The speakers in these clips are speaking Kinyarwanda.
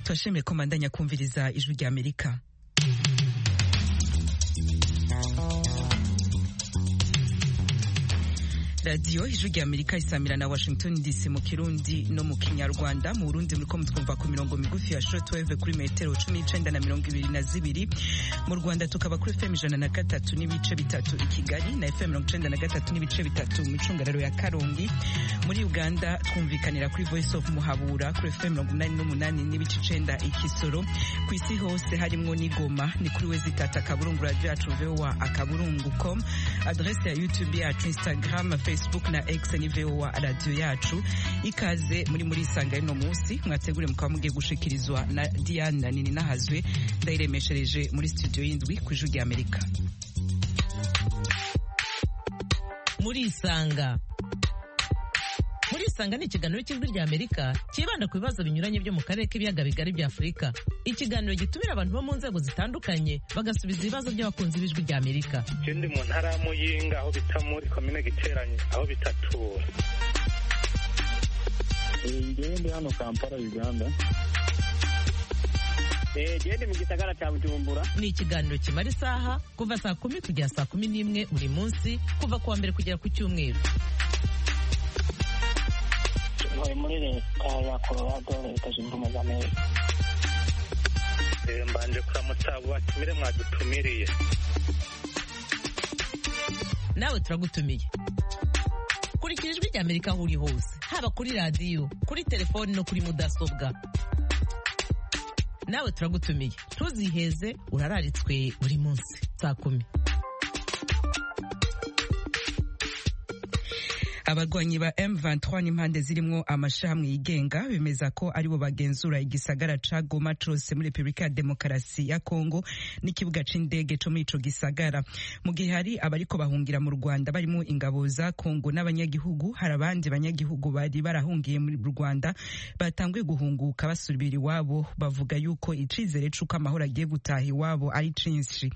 dufashe meko mandanya kumviriza ijwi rya amerika radiyo ijwi rya amerika isamira na washington dc mu kirundi no mu kinyarwanda mu burundi muri ko mutwumva ku mirongo migufi ya shortwave kuri metero cumi n'icenda na mirongo ibiri na zibiri mu rwanda tukaba kuri fm ijana na gatatu n'ibice bitatu i kigali na fm mirongo icenda na gatatu n'ibice bitatu mu icungararo ya karongi muri uganda twumvikanira kuri voice of muhabura kuri fm mirongo umunani n'umunani n'ibice icenda i kisoro ku isi hose harimwo n'igoma ni kuri wezitata akaburungu radiyo yacu voa akaburungu com adrese ya youtube yacu instagram facebook na x ni voa radiyo yacu ikaze muri muri isanga y'uno munsi mwategure mukaba mugiye gushikirizwa na diana nini nahazwe ndayiremeshereje muri studio y'indwi ku ijwi rya amerika muri isanga muri isanga ni ikiganiro cy'ijwi rya amerika cyibanda ku bibazo binyuranye byo mu karere k'ibiyaga bigari bya afurika ikiganiro gitumira abantu bo mu nzego zitandukanye bagasubiza ibibazo by'abakunzi b'ijwi rya amerika ikindi mu ntara ya muyinga aho bita muri komine giteranye aho bita tura ngewe ndi hano kampala uganda gende mu gisagara cya bujumbura ni ikiganiro kimara isaha kuva saa kumi kugera saa kumi n'imwe buri munsi kuva ku wa mbere kugera ku cyumweru ntuye muri leta ya colorado leta zunze ubumwe z'amerika Eh, mbanje kuramutsa batumire mwadutumiriye nawe turagutumiye kurikira ijwi rya amerika aho uri hose haba kuri radiyo kuri telefoni no kuri mudasobwa nawe turagutumiye ntuziheze urararitswe buri munsi saa kumi abarwanyi ba M23 n'impande zirimwo amashirahamwe yigenga bemeza ko aribo bagenzura igisagara ca Goma cose muri Republika ya Demokarasi ya Kongo n'ikibuga c'indege co muri ico gisagara mu gihe hari abariko bahungira mu Rwanda barimo ingabo za Kongo n'abanyagihugu hari abandi banyagihugu bari barahungiye muri Rwanda batanguye guhunguka basubira iwabo bavuga yuko icizere c'uko amahoro agiye gutaha iwabo ari cinshi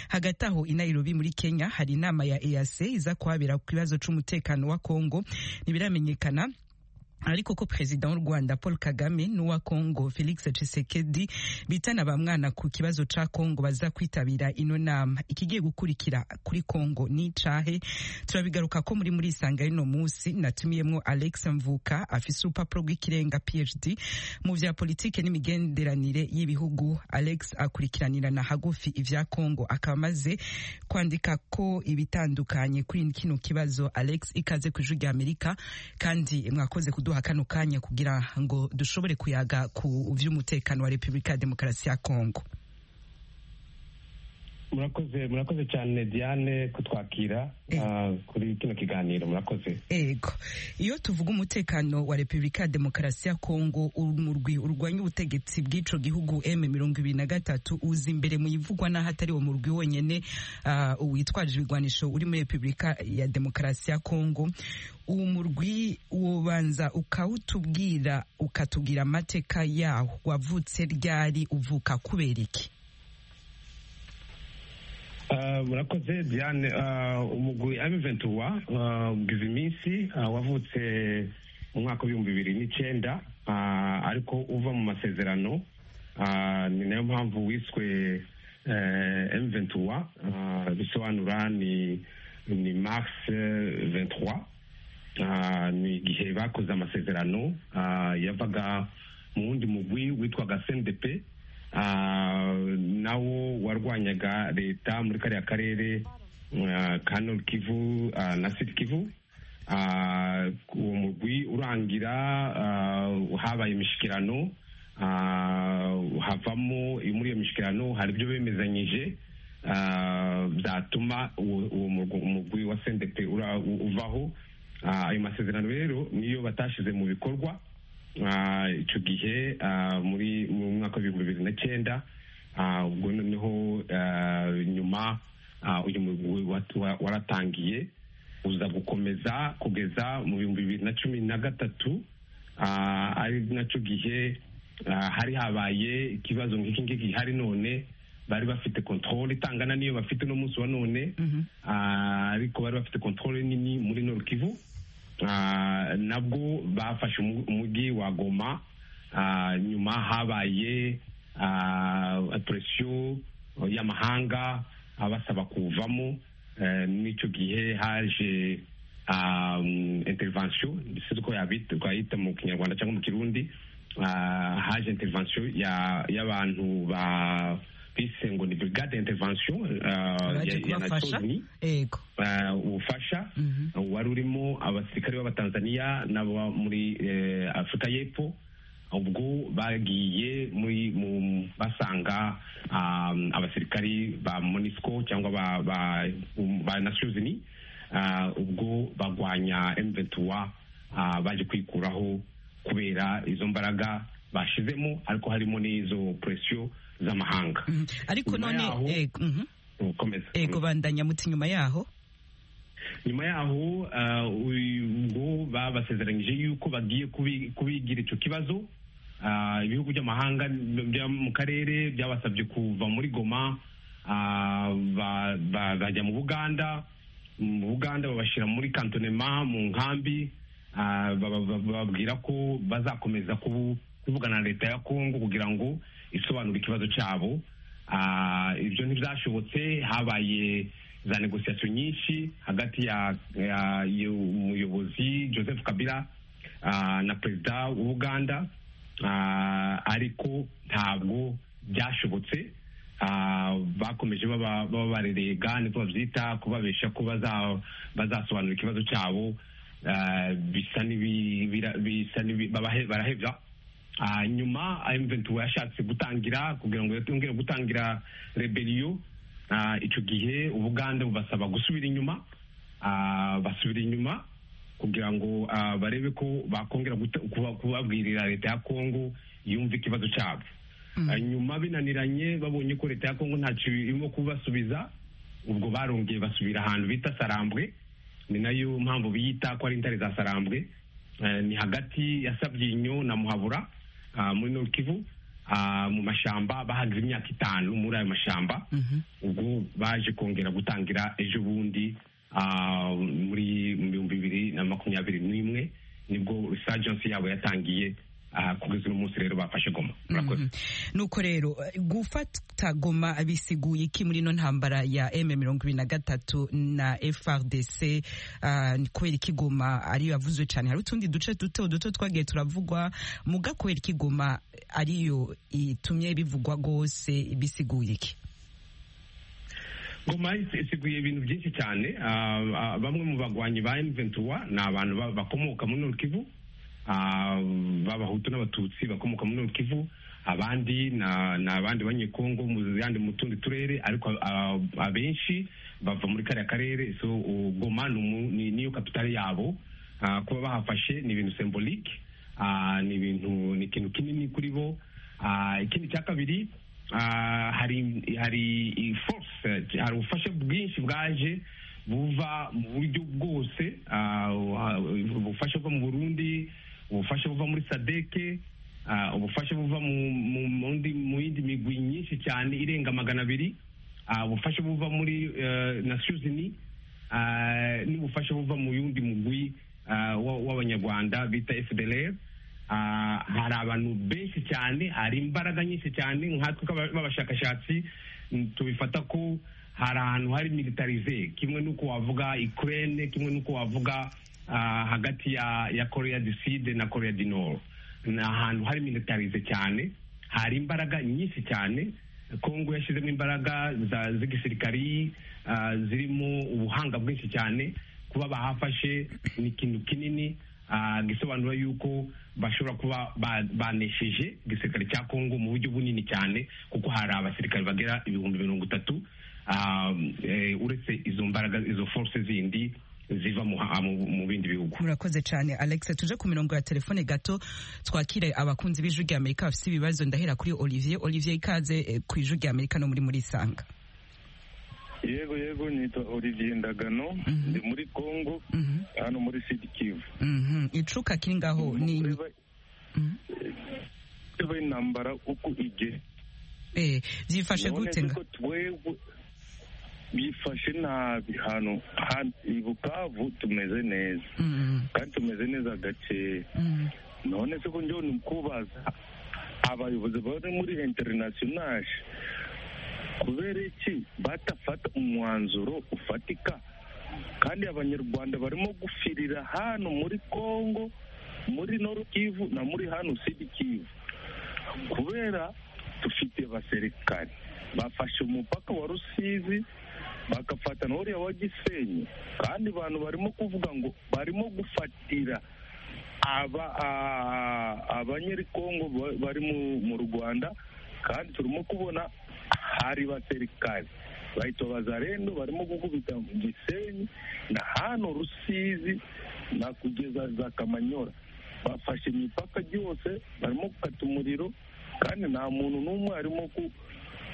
hagati aho i Nairobi muri Kenya hari inama ya EAC iza kuhabera ku kibazo c'umutekano wa Kongo Kongo ntibiramenyekana ariko ko perezida w'u Rwanda Paul Kagame n'uwa Kongo Felix Tshisekedi bitana ba mwana ku kibazo ca Kongo baza kwitabira ino nama ikigiye gukurikira kuri Kongo ni cahe turabigaruka ko muri muri isanga y'ino munsi natumiyemwo Alex Mvuka afise urupapuro rw'ikirenga PhD mu vya politike n'imigenderanire y'ibihugu Alex akurikiranira na hagufi ivya Kongo akaba amaze kwandika ko ibitandukanye kuri kino kibazo Alex ikaze ku ijwi rya Amerika kandi mwakoze kudu kuduha kano kanya kugira ngo dushobore kuyaga ku vy'umutekano wa Republika ya Demokarasi ya Kongo. murakoze murakoze cyane diane kutwakira ah, kuri kino kiganiro murakoze Ego. Iyo tuvuga umutekano wa Republika ya Demokarasi ya Kongo umurwi urwanya ubutegetsi bw'ico gihugu M23 uza imbere mu ivugwa n'ahatari uwo murwi wonyene ah, witwaje ibigwanisho uri muri Republika ya Demokarasi ya Kongo uwo murwi wobanza ukawutubwira ukatubwira amateka yawo wavutse ryari uvuka kubera iki Ah, murakoze diane ah, umugwi abiventuwa ugize iminsi ah, wavutse mu mwaka w'ibihumbi bibiri n'icyenda ah, ariko uva mu masezerano ah, ni nayo mpamvu wiswe emuventuwa bisobanura ni ni mars 23 ah, ni igihe bakoze amasezerano ah, yavaga mu wundi mugwi witwaga sendepe Ah, nawo warwanyaga leta muri kariya karere ah, ka Nord Kivu ah, na Sud Kivu Ah, uwo mugwi urangira ah, habaye imishikirano ah, havamo muri iyo mishikirano hari ibyo bemezanyije ah, byatuma uwo uwo murgu- umugwi wa sendete uvaho Ah, ayo masezerano rero niyo batashyize mu bikorwa Ah, ico gihe ah, muri mu mwaka w'ibihumbi bibiri na cyenda ah, ubwo noneho ah, nyuma ah, uyu mugwi wat- wa- waratangiye uza gukomeza kugeza mu bihumbi bibiri na cumi na gatatu ah, ari naco gihe ah, hari habaye ikibazo nk'iki ngiki gihari none bari bafite controle itangana n'iyo bafite no munsi wa none Ah, ariko bari bafite controle nini muri Nord Kivu Ah, nabwo bafashe umu- umujyi wa goma Ah, nyuma habaye ah, presiyo y'amahanga abasaba kuvamo Eh, n'icyo gihe haje ah, mm, intervention si ko yabita twayita mu kinyarwanda cyangwa mu kirundi Ah, haje intervention ya- y'abantu ba bise ngo ni brigade intervention ah, Abaje ya- ya kubafasha. Nations Unies yego eh, ubufasha Mhm. wari urimo abasirikare b'abatanzaniya n'abo muri eh, afurika y'epfo ubwo bagiye muri mu- basanga um, abasirikari ba monisco cyangwa ba ba, um, ba nations unies ah, ubwo bagwanya m23 ah, baje kwikuraho kubera izo mbaraga bashizemo ariko harimo n'izo presiyo z'amahanga Mhm. ariko Nyuma none yaho- yego mhm. Komeza. yego bandanya muti nyuma yaho nyuma yaho ah, uyu- ubwo babasezeranyije yuko bagiye kubi- kubigira icyo kibazo Ah, ibihugu by'amahanga byo mu karere byabasabye kuva muri goma ah, ba- ba- bajya mu buganda mu buganda babashyira muri kantonema mu nkambi Ah, baba- baba- bababwira ko bazakomeza kubu- kuvugana na leta ya kongo kugira ngo isobanure ikibazo cyabo Ah, ibyo ntibyashobotse habaye za negosiyasiyo nyinshi hagati ya ya- y'umuyobozi joseph kabila ah, na perezida w'ubuganda Ah, ariko ntabwo byashobotse Ah, bakomeje baba baba barerega niko babyita kubabesha ko baza- bazasobanura ikibazo cyabo Ah, bisa n'ibi- bira- bisa n'ibi- babahe- barahevya Ah, nyuma M23 yashatse gutangira kugira ngo yongere gutangira rebeliyo Ah, icyo gihe ubuganda bubasaba gusubira inyuma Ah, basubira inyuma kugira ngo ah, barebe ko bakongera guta- kuba- kubabwirira leta ya kongo yumve ikibazo cyabo Ah, nyuma binaniranye babonye ko leta ya kongo ntacyo irimo kubasubiza ubwo barongeye basubira ahantu bita sarambwe ni nayo mpamvu biyita ko ari intare za sarambwe Eh, ni hagati ya sabyinyo na muhabura ah, muri Nord Kivu ah, mu mashamba bahageze imyaka itanu muri ayo mashamba Mhm. ubwo baje kongera gutangira ejo bundi ah, muri mu bihumbi bibiri na makumyabiri n'imwe nibwo resurgence yabo yatangiye ah, kugeza uno munsi rero bafashe goma murakoze nuko rero eh, gufata goma bisiguye iki muri ino ntambara ya m mirongo ibiri na gatatu na frdc ah, ni kubera iki goma ariyo yavuzwe cyane hari utundi duce duto duto twagiye turavugwa muga kubera iki goma ariyo itumye bivugwa rwose bisiguye iki goma isiguye ibintu byinshi cyane Ah, ah, bamwe mu bagwanyi ba M23 ni abantu ba- bakomoka muri Nord Kivu Ah, b'abahutu n'abatutsi bakomoka muri Nord Kivu abandi na- ni abandi banyekongo mu yandi mu tundi turere ariko ah, abenshi bava muri kariya karere so uh, goma ni umu- ni- niyo kapitale yabo Ah, kuba bahafashe ni ibintu symbolique Ah, ni ibintu ni ikintu kinini kuri bo Ah, ikindi cya kabiri ah, hari hari i- force eh, hari ubufasha bwinshi bwaje buva mu buryo bwose ah, ah, ubufasha buva mu burundi ubufasha buva muri sadeke ah, ubufasha buva mu- mu mu ndi- mu yindi migwi myinshi cyane irenga magana abiri ah, ubufasha buva muri eh, nations unies ah, n'ubufasha buva mu yundi mugwi ah, wa- w'abanyarwanda bita fdlr Ah, hari abantu benshi cyane hari imbaraga nyinshi cyane nkatwe nk'aba- b'abashakashatsi mm, tubifata ko hari ahantu hari militarize kimwe n'uko wavuga ukraine kimwe n'uko wavuga ah, hagati ya ya korea du sud na korea du nord ni ahantu hari militarize cyane hari imbaraga nyinshi cyane kongo yashyizemo imbaraga za- z'igisirikari ah, zirimo ubuhanga bwinshi cyane kuba bahafashe ni ikintu kinini ah, gisobanura yuko bashobora kuba ba- banesheje igisirikare cya kongo mu buryo bunini cyane kuko hari abasirikare bagera ibihumbi mirongo itatu ah, eh, uretse izo mbaraga izo force zindi ziva mu ha- mu- mu bindi bihugu murakoze cyane alex tuje ku mirongo ya telefone gato twakire abakunzi b'ijwi rya amerika bafite ibibazo ndahera kuri olivier olivier ikaze eh, ku ijwi rya amerika no muri murisanga yego yego nitwa olivier ndagano ndi muri congo Mhm. hano muri sud kivu Mhm. icuka kiri ngaho ni Kureba- kureba intambara uko igeze Eh, byifashe Urabona gute nga yuko twebwe bifashe nabi hano hano i bukavu tumeze neza Mm, kandi tumeze neza gakeya mm, none se ko njyewe ni ukubaza abayobozi bari muri interinasiyonali kubera iki batafata umwanzuro ufatika kandi abanyarwanda barimo gufirira hano muri congo muri noru kivu na muri hano sidi kivu kubera dufite baserikari bafashe umupaka wa rusizi bagafata na uriya wa gisenyi kandi abantu barimo kuvuga ngo barimo gufatira aba a- abanyerikongo ba- bari mu- mu rwanda kandi turimo kubona hari baserikari bahita bazarendo barimo gukubita mu gisenyi na hano rusizi na kugeza za kamanyora bafashe imipaka ryose barimo gukata umuriro kandi nta muntu n'umwe arimo ku-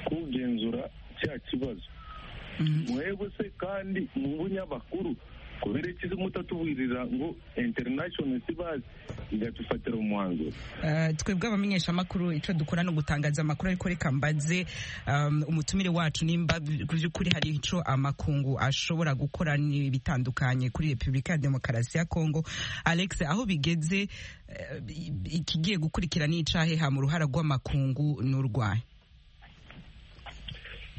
kugenzura cya kibazo mwebwe se kandi mu bunyamakuru kubera iki se mutatuburira ngo international sibazi igadufatira umwanzuro Uh, twebwe abamenyeshamakuru icyo dukora ni ugutangaza amakuru ariko reka mbaze um, umutumire wacu nimba by'ukuri hari icyo amakungu ashobora gukora ni bitandukanye kuri repubulika ya demokarasi ya kongo alex aho bigeze eh, ikigiye gukurikira ni icaheha mu ruhara rw'amakungu n'urwaye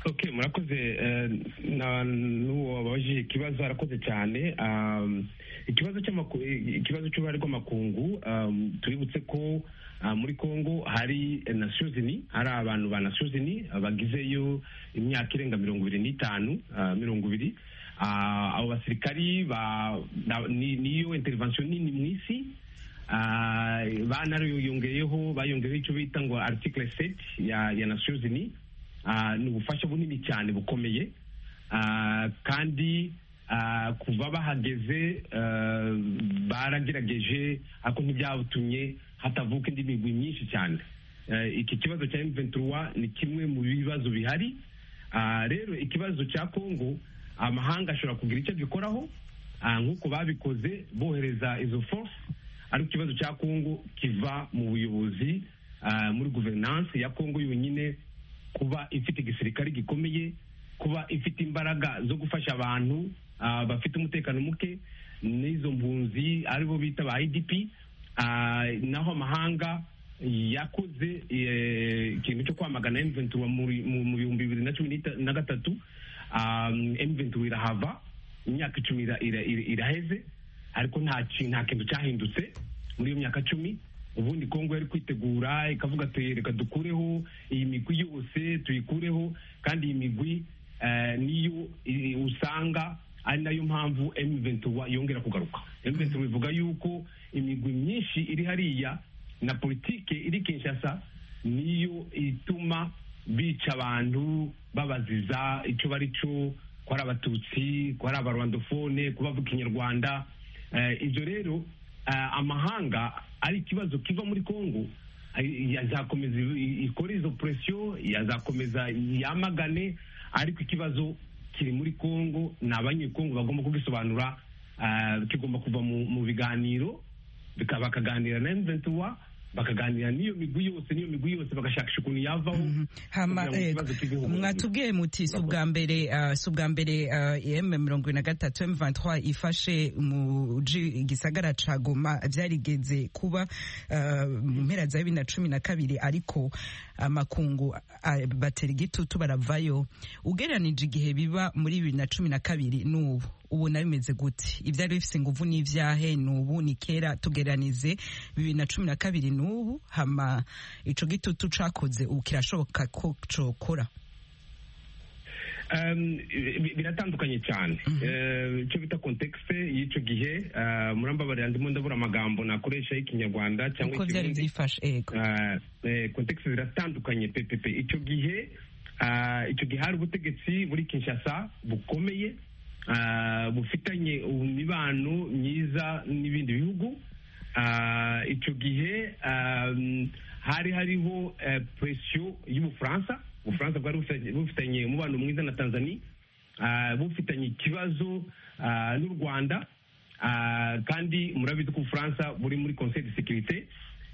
okay murakoze eh, na n'uwo wabaje ikibazo arakoze cyane Um, ikibazo cy'amaku- ikibazo cy'uruhare rw'amakungu um, tubibutse ko ah, muri congo hari eh, nations unies hari abantu ba nations unies ah, bagizeyo imyaka irenga mirongo ibiri n'itanu ah, mirongo ibiri Ah, abo basirikari ba- na- ni- niyo intervention nini mu isi Ah, banariyongeyeho bayongeyeho icyo bita ngo article 7 ya, ya nations unies Ah, ni ubufasha bunini cyane bukomeye Ah, kandi ah, kuva bahageze ah, baragerageje ariko ntibyatumye hatavuka indi migwi myinshi cyane Eh, iki kibazo cya M23 ni kimwe mu bibazo bihari Ah, rero ikibazo cya Congo amahanga ashobora kugira icyo abikoraho Ah, nk'uko babikoze bohereza izo force ariko ikibazo cya Congo kiva mu buyobozi ah, muri guverinance ya Congo yonyine kuba ifite igisirikare gikomeye kuba ifite imbaraga zo gufasha abantu ah, bafite umutekano muke n'izo mpunzi aribo bita ba idp ah, naho amahanga yakoze eh, ikintu cyo kwamagana M23 muri- mu mu bihumbi bibiri na cumi n'ita- na gatatu Ah, M23 irahava imyaka icumi ira- ira- ira- iraheze ariko nta ki- nta kintu cyahindutse muri iyo myaka cumi ubundi kongo yari kwitegura ikavuga ati reka dukureho iyi migwi yose tuyikureho kandi iyi migwi eh, niyo i- usanga ari nayo mpamvu M23 yongera kugaruka M23 ivuga yuko imigwi myinshi iri hariya na politike iri Kinshasa niyo ituma bica abantu babaziza icyo bari cyo ko ari abatutsi ko ari abarwandofone ko bavuga ikinyarwanda Eh, ibyo rero eh, amahanga ari ikibazo kiva muri congo ay- yazakomeza i- ikore izo presiyo yazakomeza yamagane ariko ikibazo kiri muri congo ni abanyekongo bagomba kugisobanura eh, kigomba kuva mu mu biganiro bika- bakaganira na M23 bakaganira n'iyo migwi yose n'iyo migwi yose bagashakisha ukuntu yavaho hama kugira ngo ikibazo cy'igihugu- mwatubwiye muti si ubwa mbere ah, si ubwa mbere m mirongo na gatatu m ifashe mu ji- gisagara ca goma byarigeze kuba ah, mu mpera za bibiri na cumi na kabiri ariko amakungu ah, batera igitutu baravayo ugereranije igihe biba muri bibiri na cumi na kabiri n'ubu ubu na bimeze gute ibyari bifise inguvu n'ivyahe n'ubu ni kera tugereranize bibiri na cumi na kabiri n'ubu hama ico gitutu cakoze ubu kirashoboka ko cokora Um, bi- bi- biratandukanye cyane Eh, icyo bita kontekste y'icyo gihe eh, murambabarira ndimo ndabura amagambo nakoresha y'ikinyarwanda cyangwa uko vyari ikirundi vyifashe ego kontekisi ziratandukanye pepepe icyo gihe ah, icyo gihe hari ubutegetsi buri kinshasa bukomeye ah, bufitanye imibano myiza n'ibindi bihugu Ah, icyo gihe ah, hari hariho eh, presiyo y'ubufaransa ubufaransa bwari bufitanye- bufitanye umubano mwiza na tanzania Ah, bufitanye ikibazo ah, n'u rwanda Ah, kandi murabizi ko ubufaransa buri muri conseil de sécurité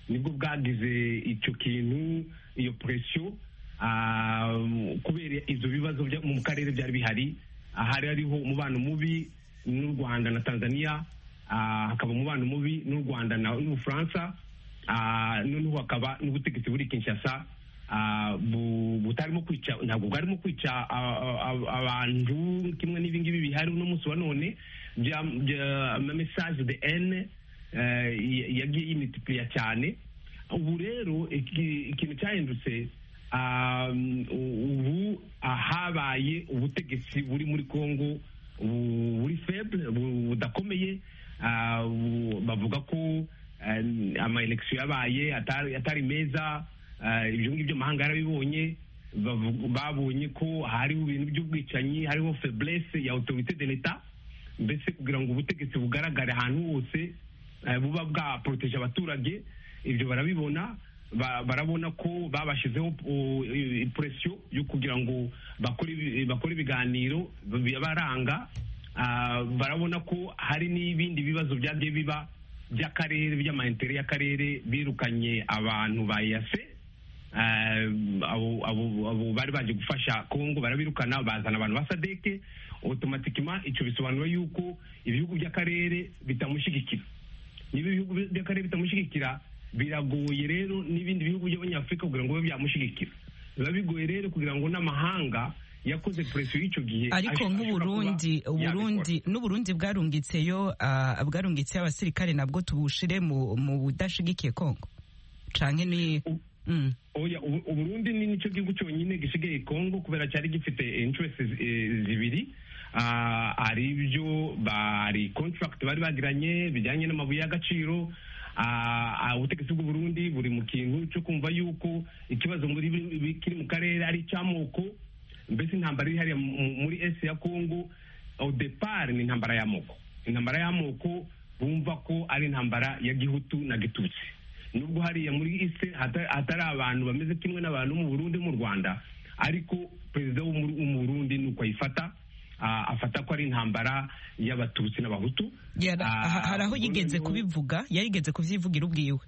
nibwo bwagize icyo kintu iyo presiyo ah, kubera ibyo bibazo bya- mu karere byari bihari Ah, hari hariho umubano mubi n'u rwanda na tanzania ah, hakaba umubano mubi n'u rwanda na- n'ubufaransa noneho hakaba n'ubutegetsi buri kinshasa ah, bu- butarimo kwica ntabwo bwarimo kwica ah, ah, ah, abantu kimwe n'ibingibi bihari uno munsi wa none bya- bya- ama message de n yagiye yimitipliya cyane ubu rero iki- ikintu cyahindutse ah, ubu ah, habaye ubutegetsi buri muri congo bu- buri feble bu- budakomeye ah, bu- bavuga ko amayelekisiyo yabaye atari atari meza ah, ibyo ngibyo amahanga yarabibonye bavu- babonye ko hariho ibintu by'ubwicanyi hariho feblesse ya autorite de l'etat mbese kugira ngo ubutegetsi bugaragare ahantu hose eh, buba bwaporoteje abaturage ibyo barabibona ba- barabona ko babashyizeho o, i- i- presiyo yo kugira ngo bakore ibi- bakore ibiganiro bibaranga Ah, barabona ko hari n'ibindi bibazo byagiye biba by'akarere by'amaintere y'akarere birukanye abantu ba yase Eh, abo abo- abo bari baje gufasha kongo barabirukana bazana abantu ba sadeke otomatikima icyo bisobanura yuko ibihugu by'akarere bitamushyigikira niba ibihugu by'akarere bitamushyigikira biragoye rero n'ibindi bihugu by'abanyafurika kugira ngo bibe byamushyigikira biba bigoye rero kugira ngo n'amahanga yakoze presiyo y'icyo gihe ariko ash- ashobora kuba nk'uburundi yabikora. uburundi n'uburundi bwarungitseyo ah, bwarungitseyo abasirikare nabwo tubushire mu mu budashigikiye kongo canke ni U- mm. oya ubu- uburundi ni nicyo gihugu cyonyine gisigaye congo kubera cyari gifite interest zibiri Ah, hari ibyo bari contract bari bagiranye bijyanye n'amabuye y'agaciro Ah, ah, ubutegetsi bw'uburundi buri mu kintu cyo kumva yuko ikibazo muri bi- bi- kiri mu karere ari icy'amoko mbese intambara iri hariya mu- mu- muri esi ya congo odepar ni intambara y'amoko intambara y'amoko bumva ko ari intambara ya gihutu na gitutsi nubwo hariya muri ise hata- hatari abantu bameze kimwe n'abantu mu burundi mu rwanda ariko perezida wo mu wo mu burundi ni uko ayifata ah, afata ko ari intambara y'abatutsi n'abahutu Yara- Ah, aha- hari aho Burundi yigeze niho- kubivuga yarigeze kuvyivugira ubwiwe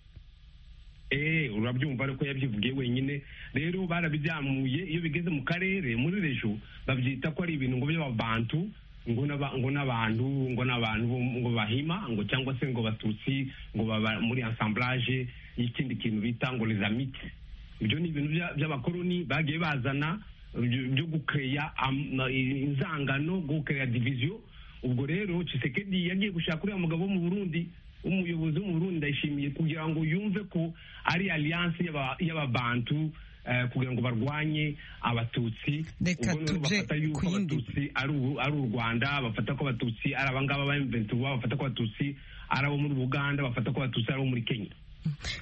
Eh, urabyo ariko yabyivugiye wenyine rero barabibyamuye iyo bigeze mu karere muri rejo babyita ko ari ibintu ngo by'ababantu ngo n'aba- ngo n'abantu ngo n'abantu bo- ngo bahima ngo cyangwa se ngo batutsi ngo baba muri assemblage y'ikindi kintu bita ngo les amites ibyo ni ibintu bya- by'abakoloni bagiye bazana byo byo gukeya am- inzangano gukeya division ubwo rero Tshisekedi yagiye gushaka uriya mugabo wo mu Burundi umuyobozi wo mu Burundi ndayishimiye kugira ngo yumve ko ari alliance y'aba- y'ababantu eh, kugira ngo barwanye abatutsi Reka Ubwo rero tuje bafata yuko ku yindi. abatutsi ari u- ari u Rwanda bafata ko abatutsi ari abangaba ba M23 bafata ko abatutsi ari abo muri Uganda bafata ko abatutsi ari abo muri Kenya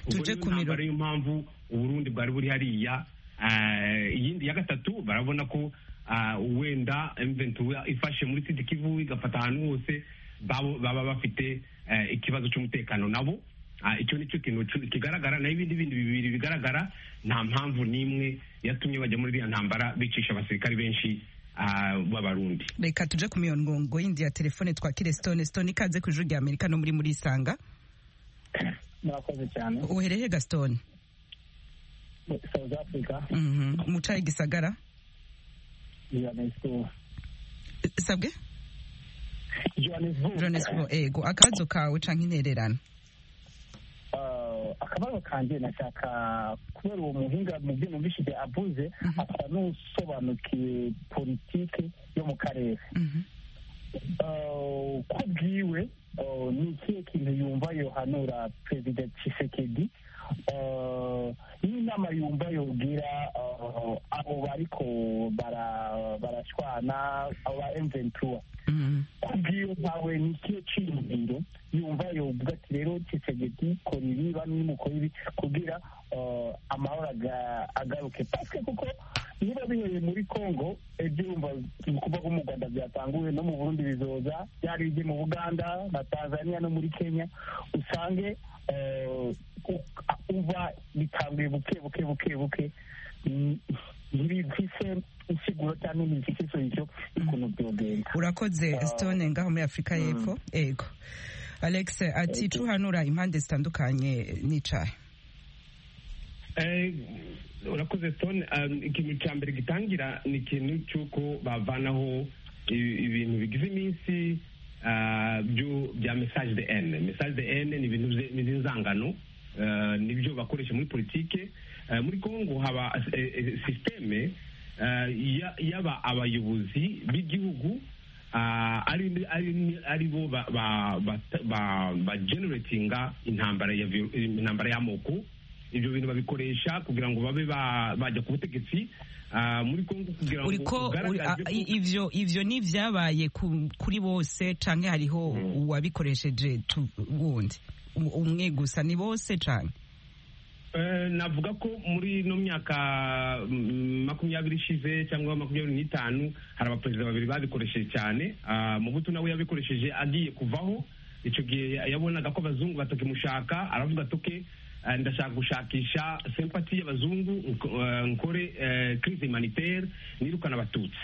Tuje tuje ku miro- kumira niyo mpamvu uburundi bwari buri hariya Eh, iyindi ya gatatu barabona ko ah, wenda M23 ifashe muri Sud Kivu igafata ahantu hose babo- baba bafite eh, ikibazo cy'umutekano nabo Ah, icyo nicyo kintu cu- kigaragara naho ibindi bindi bibiri bigaragara nta mpamvu n'imwe yatumye bajya muri iriya ntambara bicisha abasirikari benshi ah, b'abarundi reka tuje ku mirongo yindi ya telefone twakire stone stone ikaze ku ijuru rya amerika no muri murisanga murakoze cyane uhereye gasitone south africa mucaye gisagara johannesburg sabwe johannesburg jonesbo ego akabazo kawe canke intererano Ah, akabazo kanjye nashaka kubera uwo muhinga mu byo numvishije avuze asa n'usobanukiwe politike yo mu karere Mhm. Uh, ko bwiwe uh, ni ikihe kintu yumva yohanura perezida Tshisekedi Uh, n'inama yumva yogira uh, abo bariko bara- barashwana abo ba M23 Mhm. kubwiyo ntawe ni ikihe cyiyumviro yumva yovuga ati rero Tshisekedi kora ibi bamwe mukora ibi kugira uh, amahoro aga- agaruke paske kuko niba bihereye muri Congo ibyo yumva ibikorwa byo mu Rwanda byatanguwe no mu Burundi bizoza byari ibyo mu Buganda na Tanzania no muri Kenya usange uh, u- uva bitanguye buke buke buke buke Mm, ntibifise insiguro cyangwa ntibifise isoyicyo y'ukuntu byogenda urakoze stone ngaho muri afurika y'epfo ego alex ati tuhanura impande zitandukanye nicaye Eh, urakoze tone um, ikintu cya mbere gitangira ni ikintu cy'uko bavanaho i- ibintu bigize iminsi ah, byo bya message de n message de n ni ibintu bye- ni inzangano eh, nibyo bakoresha muri politike Eh, muri kongo haba eh, eh, sisiteme eh, ya- y'aba abayobozi b'igihugu ah, ari ari- ari bo ba- ba- ba- ba- bageneratinga intambara ya vi- intambara y'amoko ibyo bintu babikoresha kugira ngo babe ba- bajya ku butegetsi ah, muri kongo kugira ngo uri ko uri- ugaragaze a- ko- i- ivyo ivyo ni vyabaye ku- kuri bose canke hariho uwabikoresheje tu- wundi Um- umwe gusa ni bose canke Eh, navuga ko muri ino myaka mm, makumyabiri ishize cyangwa makumyabiri n'itanu hari abaperezida babiri babikoresheje cyane Ah, mubutu nawe yabikoresheje agiye kuvaho icyo gihe yabonaga ko abazungu batakimushaka aravuga atoke eh, ndashaka gushakisha sempati y'abazungu nko- eh, nkore eh, crise humanitaire nirukana abatutsi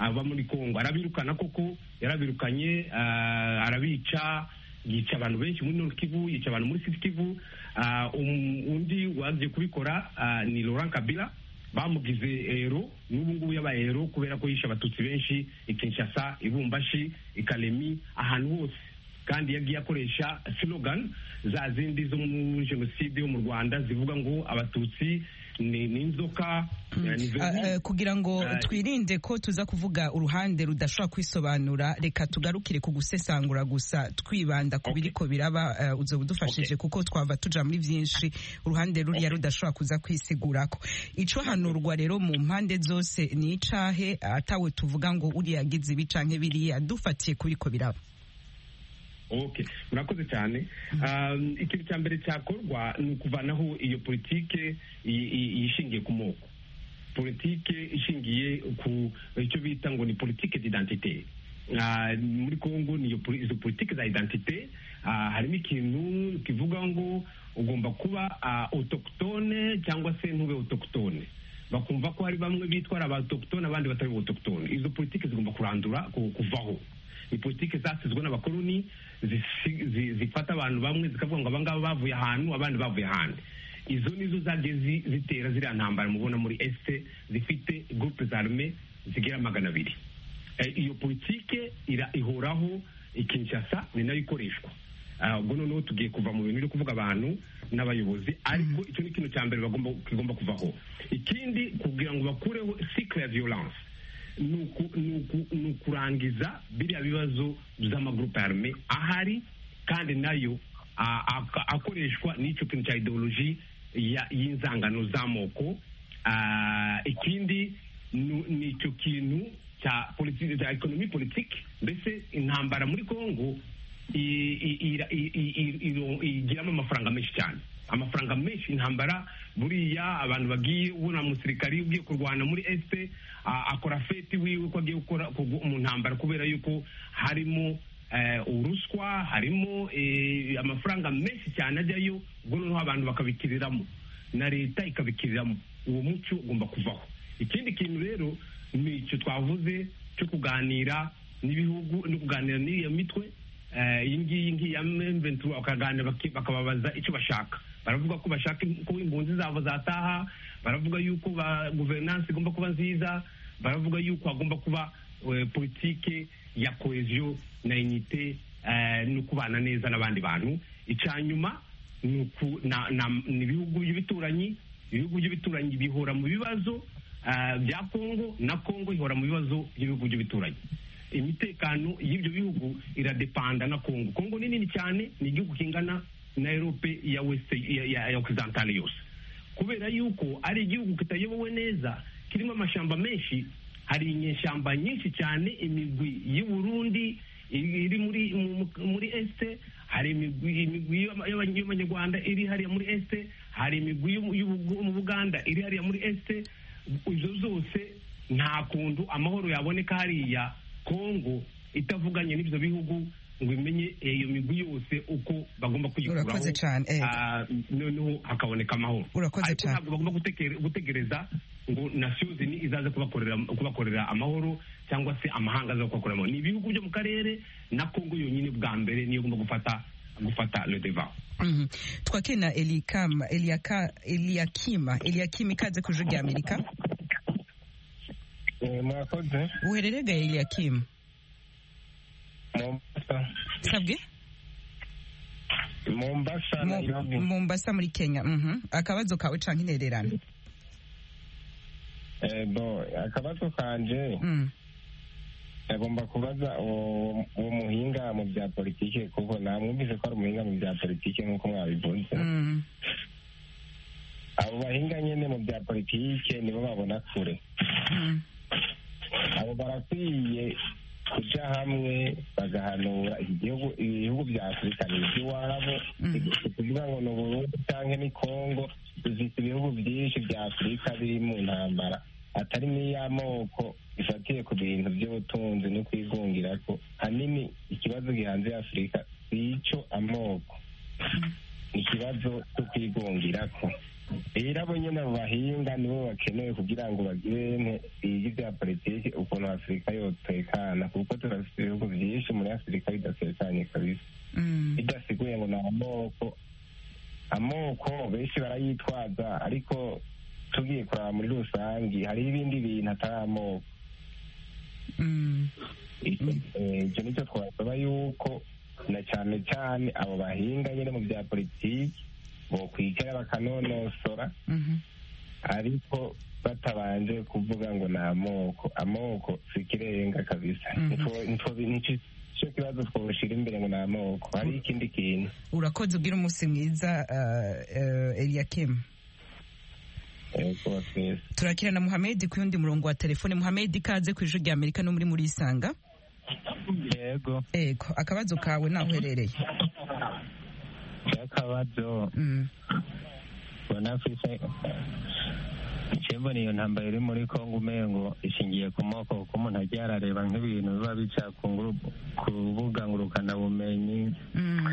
aba muri kongo arabirukana koko yarabirukanye ah, arabica yica abantu benshi muri Nord Kivu yica abantu muri Sud Kivu Ah, um- undi waje kubikora ah, ni Laurent Kabila bamugize hero n'ubu ngubu yabaye hero kubera ko yishe abatutsi benshi i Kinshasa i Bumbashi i Kalemi ahantu hose kandi yagiye akoresha slogan za zindi zo muri jenoside yo mu Rwanda zivuga ngo abatutsi ni ni inzoka eh, ni Ah, vermine. eh, kugira ngo Ah, twirinde ko tuza kuvuga uruhande rudashobora kwisobanura reka tugarukire ku gusesangura gusa twibanda ku Okay. biriko biraba eh, uzoba udufashije kuko twava tuja muri vyinshi uruhande ruriya rudashobora kuza kwisigurako ico hanurwa rero mu mpande zose ni icahe atawe tuvuga ngo uriya yagize ibi canke biriya dufatiye ku biriko biraba ok murakoze cyane Um, ikintu cya mbere cyakorwa ni ukuvanaho iyo politike i- i- ishingiye ku moko politike ishingiye ku icyo bita ngo ni politike d'identité Ah, muri congo niyo poli- izo politike za identité ah, harimo ikintu kivuga ngo ugomba kuba ah, autochtone cyangwa se ntube autochtone bakumva ko hari bamwe bitwara abatoktone abandi batari botoktone izo politike zigomba kurandura ku- kuvaho ni politike zasizwe n'abakoloni zisi- zi- zifata abantu bamwe zikavuga ngo abangaba bavuye ahantu abandi bavuye ahandi izo nizo zagiye zi- zitera ziriya ntambara mubona muri este zifite groupe zarme zigera magana abiri Eh, iyo politike ira ihoraho ikinshasa ni nayo ikoreshwa Ah, ubwo noneho tugiye kuva mu bintu byo kuvuga abantu n'abayobozi ariko icyo ni ikintu cya mbere bagomba kigomba kuvaho ikindi kugira ngo bakureho cycle ya violence ni uku- ni uku- ni ukurangiza biriya bibazo by'amagurupe arme ahari kandi nayo a- aka- akoreshwa n'icyo kintu cya ideoloji ya- y'inzangano z'amoko Ah, ikindi ni ni icyo kintu cya politiki cya ekonomi politiki mbese intambara muri kongo i- i- ira- i- i- i- iro- igiramo amafaranga menshi cyane amafaranga menshi intambara buriya abantu bagiye ubona umusirikari ugiye kurwana muri este a- akora feti wiwe ko agiye gukora kugwa mu ntambara kubera yuko harimo eh, uruswa harimo eh, amafaranga menshi cyane ajyayo ubwo noneho abantu bakabikiriramo na leta ikabikiriramo uwo muco ugomba kuvaho ikindi kintu rero ni icyo twavuze cyo kuganira n'ibihugu no kuganira n'iriya mitwe eh, iyi ngiyi ngiyi ya mventura bakaganira baki- bakababaza icyo bashaka baravuga ko bashaka im- ko impunzi zabo zataha baravuga yuko ba guverinansi igomba kuba nziza baravuga yuko hagomba kuba eh, politike ya koheziyo na inite eh, no kubana neza n'abandi bantu icya nyuma ni uku- na- na- ni ibihugu by'ibituranyi ibihugu by'ibituranyi bihora mu bibazo ah, bya kongo na kongo ihora mu bibazo by'ibihugu by'ibituranyi imitekano y'ibyo bihugu iradepanda na kongo kongo ni nini cyane ni igihugu kingana na erope ya west ya, ya, ya okisidantale yose kubera yuko ari igihugu kitayobowe neza kirimo amashamba menshi hari inyeshyamba nyinshi cyane imigwi y'u Burundi iri iri muri mu- muri este hari imigwi imigwi y'aba- y'aba- y'abanyarwanda iri hariya muri este hari imigwi y'u- y'u- mu Buganda iri hariya muri este izo zose nta kuntu amahoro yaboneka hariya Kongo itavuganye n'ibyo bihugu ngo imenye iyo migwi yose uko bagomba kuyikuraho Urakoze cyane, eh. Ah, noneho hakaboneka amahoro Urakoze Ariko cyane. ntabwo bagomba gutekere- gutegereza ngo nasiyo zini izaze kubakorera kubakorera amahoro cyangwa se amahanga aza kubakorera amahoro ni ibihugu byo mu karere na kongo yonyine bwa mbere niyo igomba gufata gufata le devant Mhm. twakire na elikama eliaka eliakima eliakima ikaze ku ijwi rya amerika murakoze uherereye ga eliakima mombasa sabwe mombasa Mu- nairobi mombasa muri kenya mhm. akabazo kawe canke intererano Eh, bo akabazo kanje Mm. agomba kubaza uwo uwo muhinga mu bya politike kuko namwumvise ko ari umuhinga mu bya politike nk'uko mwabivuze Mm. abo bahinga nyine mu bya politike nibo babona kure Mm. abo barakwiye kuja hamwe bagahanura igihugu ibihugu bya afurika ni iby'iwabo Mm. si kuvuga ngo ni uburundi cyangwa ni kongo dufite ibihugu byinshi bya afurika biri mu ntambara atari n'iy'amoko ifatiye ku bintu by'ubutunzi no kwigungira ko hanini ikibazo gihanze afurika si icyo amoko ikibazo cyo kwigungira ko rero abo nyine abo bahinga nibo bakeneye kugira ngo bagire iyi bya politiki ukuntu afurika yotekana kuko turafite ibihugu byinshi muri afurika bidatekanye kabisa Mm. bidasiguye ngo ni amoko amoko benshi barayitwaza ariko tugiye kuraba muri rusange hariho ibindi bintu atari amoko Mm. Eh, icyo nicyo twasaba yuko na cyane cyane abo bahinga nyine mu bya politiki bokwigara bakanonosora Mhm. ariko batabanje kuvuga ngo ni amoko amoko si ikirenga kabisa Mhm. Nitwo- nitwo- nicyo nicyo kibazo twoshyira imbere ngo ni amoko hari ikindi kintu urakoze ubwira umunsi mwiza eliyakimu yego twese turakira na muhamedi ku yundi murongo wa telefone muhamedi ikaze ku ijwi rya amerika no muri muri isanga yego ego akabazo kawe naho uherereye akabazo Mm. ubona afite ikembona iyo ntambaro iri muri kongo umengo ishingiye ku moko kuko umuntu ajya arareba nk'ibintu biba bica ku nguru- ku rubuga ngurukanabumenyi Mm.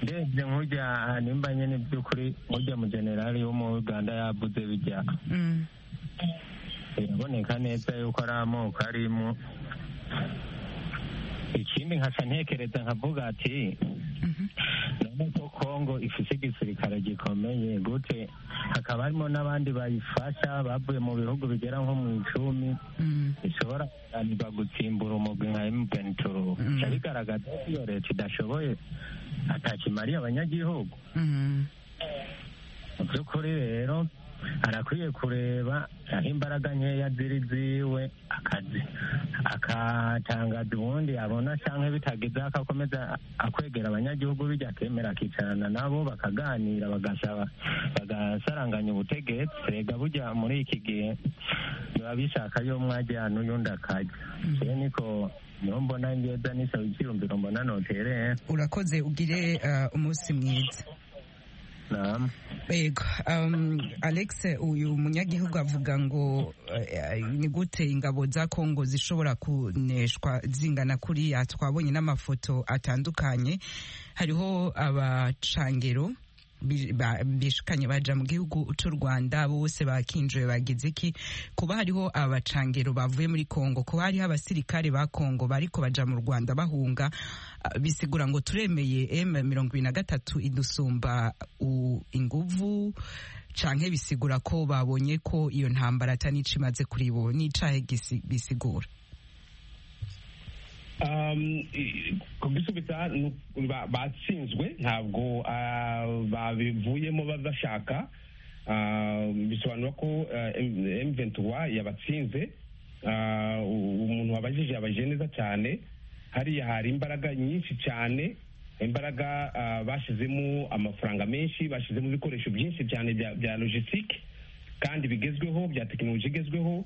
ndebye nk'ujya nimba nyine by'ukuri nk'ujya mu generali wo mu uganda yavuze bijya Mm. biraboneka neza yuko ari amoko arimo ikindi nkaca ntekereza nkavuga ati Mhm. none ko kongo ifite igisirikare gikomeye gute hakaba harimo n'abandi bayifasha bavuye mu bihugu bigera nko mu icumi Mm. bishobora kunanirwa gutsimbura umugwi nka mvenituru Mm. bigaragaza ko iyo leta idashoboye atakimariye abanyagihugu Mm. mu by'ukuri rero arakwiye kureba aho imbaraga nkeya ziri ziwe akazi akatangaza ubundi abona cyangwa bitagize akakomeza akwegera abanyagihugu bijya akemera akicarana nabo bakaganira bagasaba bagasaranganya ubutegetsi rega bujya muri iki gihe biba bishaka yo mwajyana uyundi akajya rero niko niho mbona ngeza nisaba icyiyumviro mbona notereye urakoze ugire eh, umunsi mwiza nama Ego, um, Alex uyu munyagihugu avuga ngo eh, ni gute ingabo za Kongo zishobora kuneshwa zingana kuriya twabonye n'amafoto atandukanye hariho abacangero bi- ba- bishikanye baja mu gihugu c'u Rwanda bose bakinjiwe bagize iki kuba hariho abacangero bavuye muri Kongo kuba hariho abasirikare ba Kongo bariko baja mu Rwanda bahunga ah, bisigura ngo turemeye M23 idusumba u- inguvu canke bisigura ko babonye ko iyo ntambara atanico imaze kuri bo n'icahe gisi- bisigura Um, i- kubisubita ni uku- ba- batsinzwe ntabwo ah, babivuyemo badashaka Ah, bisobanura ko M23 yabatsinze Ah, u- umuntu wabajije yabajije neza cyane hariya hari imbaraga nyinshi cyane imbaraga ah, bashyizemo amafaranga menshi bashyizemo ibikoresho byinshi cyane bya- bya logistique kandi bigezweho bya tekinoloji igezweho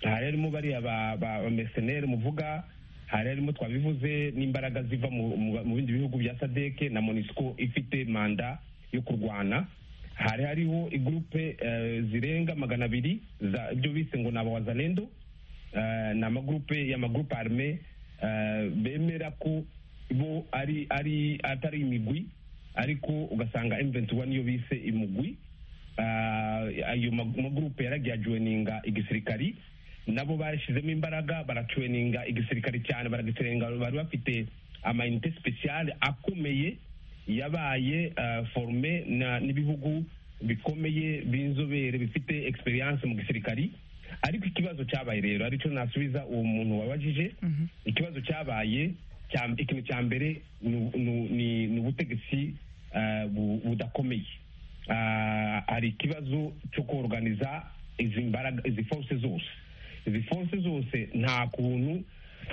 hari harimo bariya ba- ba ba mercenaire muvuga hari harimo twabivuze n'imbaraga ziva mu- mu mu bindi bihugu bya sadeke na monisco ifite manda yo kurwana hari hariho igurupe eh, zirenga magana abiri za- ibyo bise ngo ni abawazalendo Eh, ni amagurupe y'amagurupe arme eh, bemera ko bo ari ari atari imigwi ariko ugasanga M21 niyo bise imugwi Eh, ayo mag- magurupe yaragiye ajoininga igisirikari nabo bashyizemo imbaraga barajoininga igisirikari cyane baragitrenga bari bafite amayinite speciale akomeye yabaye eh, forme na- n'ibihugu bikomeye b'inzobere bifite experience mu gisirikari ariko ikibazo cyabaye rero aricyo nasubiza uwo muntu wabajije ikibazo cyabaye cya- ikintu cya mbere ni- ni ni- ni ubutegetsi budakomeye hari ikibazo cyo koroganiza izi mbaraga izi force zose izi force zose nta kuntu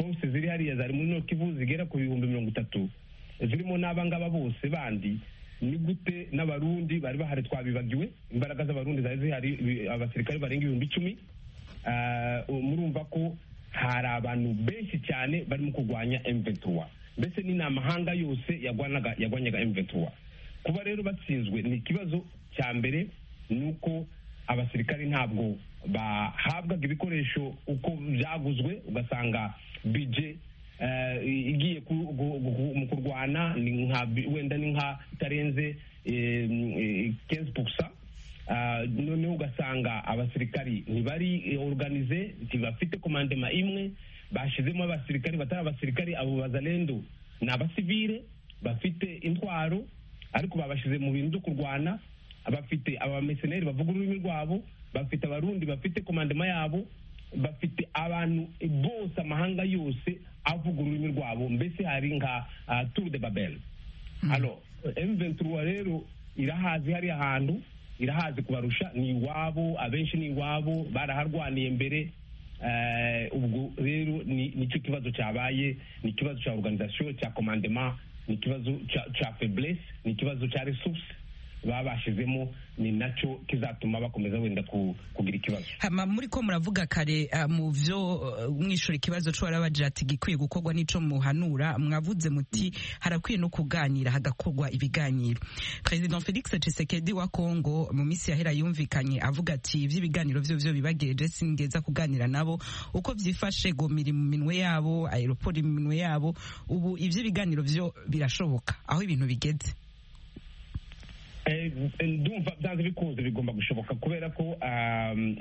force ziri hariya zari muri nokivu zigera ku bihumbi mirongo itatu zirimo n'abangaba bose bandi ni gute n'abarundi bari bahari twabibagiwe imbaraga z'abarundi zari zihari abasirikare barenga ibihumbi icumi murumva ko hari abantu benshi cyane barimo kurwanya emventura mbese ni n'amahanga yose yarwanyaga emventura kuba rero batsinzwe ni ikibazo cya mbere ni uko abasirikare ntabwo bahabwaga ibikoresho uko byaguzwe ugasanga bije igiye mu kurwana wenda ni nka itarenze kenzi pusa noneho ugasanga abasirikari ntibari oruganize ntibafite komandema imwe bashyizemo abasirikari batari abasirikari abo bazarendo ni abasivire bafite intwaro ariko babashyize mu bintu byo kurwana bafite abameseneri bavuga ururimi rwabo bafite abarundi bafite komandema yabo bafite abantu bose amahanga yose avuga ururimi rwabo mbese hari nka turu de babel hano emuventura rero irahazi hari ahantu irahazi kubarusha ni iwabo abenshi ni iwabo baraharwaniye mbere ubwo rero nicyo kibazo cyabaye ni ikibazo cya oruganizasiyo cya komandema ni ikibazo cya feburesi ni ikibazo cya resuruse babashizemo ni nacyo kizatuma bakomeza wenda kugira ikibazo hama muri ko muravuga kare mu byo mwishura ikibazo cyo barabagira ati gikwiye gukorwa n'ico muhanura mwavuze muti harakwiye no kuganira hagakorwa ibiganiro President Felix Tshisekedi wa Kongo mu minsi yahera yumvikanye avuga ati ivy'ibiganiro byo byo bibageje singeza kuganira nabo uko vyifashe gomiri mu minwe yabo aeroport mu minwe yabo ubu ivy'ibiganiro byo birashoboka aho ibintu bigeze ndumva byanze bikunze bigomba gushoboka kubera ko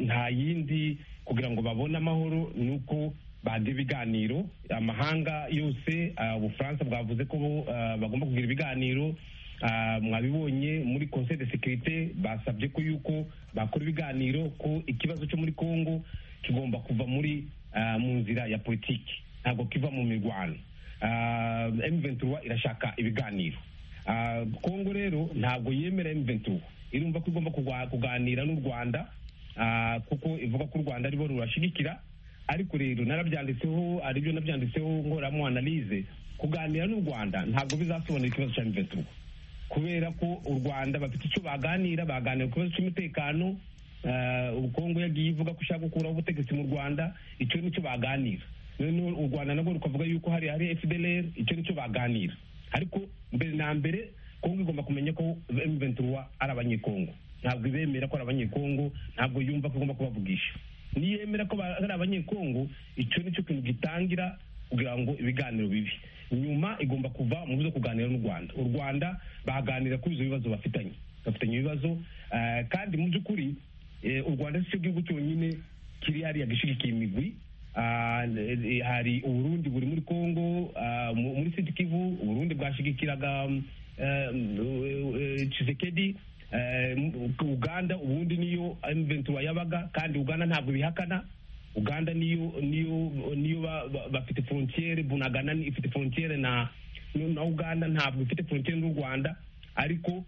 nta yindi kugira ngo babone amahoro ni uko bagira ibiganiro amahanga yose ubufaransa bwavuze ko bagomba kugira ibiganiro mwabibonye muri conseil de sécurité basabye ko yuko bakora ibiganiro ko ikibazo cyo muri congo kigomba kuva muri mu nzira ya politiki ntabwo kiva mu mirwano M23 irashaka ibiganiro kongo rero ntabwo yemera M23 irumva ko igomba kuganira n'u Rwanda kuko ivuga ko u Rwanda aribo rurashigikira ariko rero narabyanditseho aribyo nabyanditseho nkoramo analyse kuganira n'u Rwanda ntabwo bizasobanura ikibazo cya M23 kubera ko u Rwanda bafite icyo baganira baganira ku kibazo cy'umutekano Kongo yagiye ivuga ko ishaka gukuraho ubutegetsi mu Rwanda icyo nicyo baganira noneho u Rwanda nabwo rukavuga yuko hari hari FDLR icyo nicyo baganira ariko mbere na mbere kongo igomba kumenya ko M23 ari abanyekongo ntabwo ibemera ko ari abanyekongo ntabwo yumva ko igomba kubavugisha niyemera ko ari abanyekongo icyo nicyo kintu gitangira kugira ngo ibiganiro bibi nyuma igomba kuva mu byo kuganira n'u rwanda u rwanda baganira kuri ibyo bibazo bafitanye bafitanye ibibazo kandi mu by'ukuri u rwanda si cyo gihugu cyonyine kiri hariya gishyigikiye imigwi hari uburundi buri muri congo muri sud kivu uburundi bwashigikiraga cisekedi uganda ubundi niyo m23 yabaga kandi uganda ntabwo bihakana uganda niyo niyo niyo bafite frontiere bunagana ifite frontiere na na uganda ntabwo ifite frontiere n'u rwanda ariko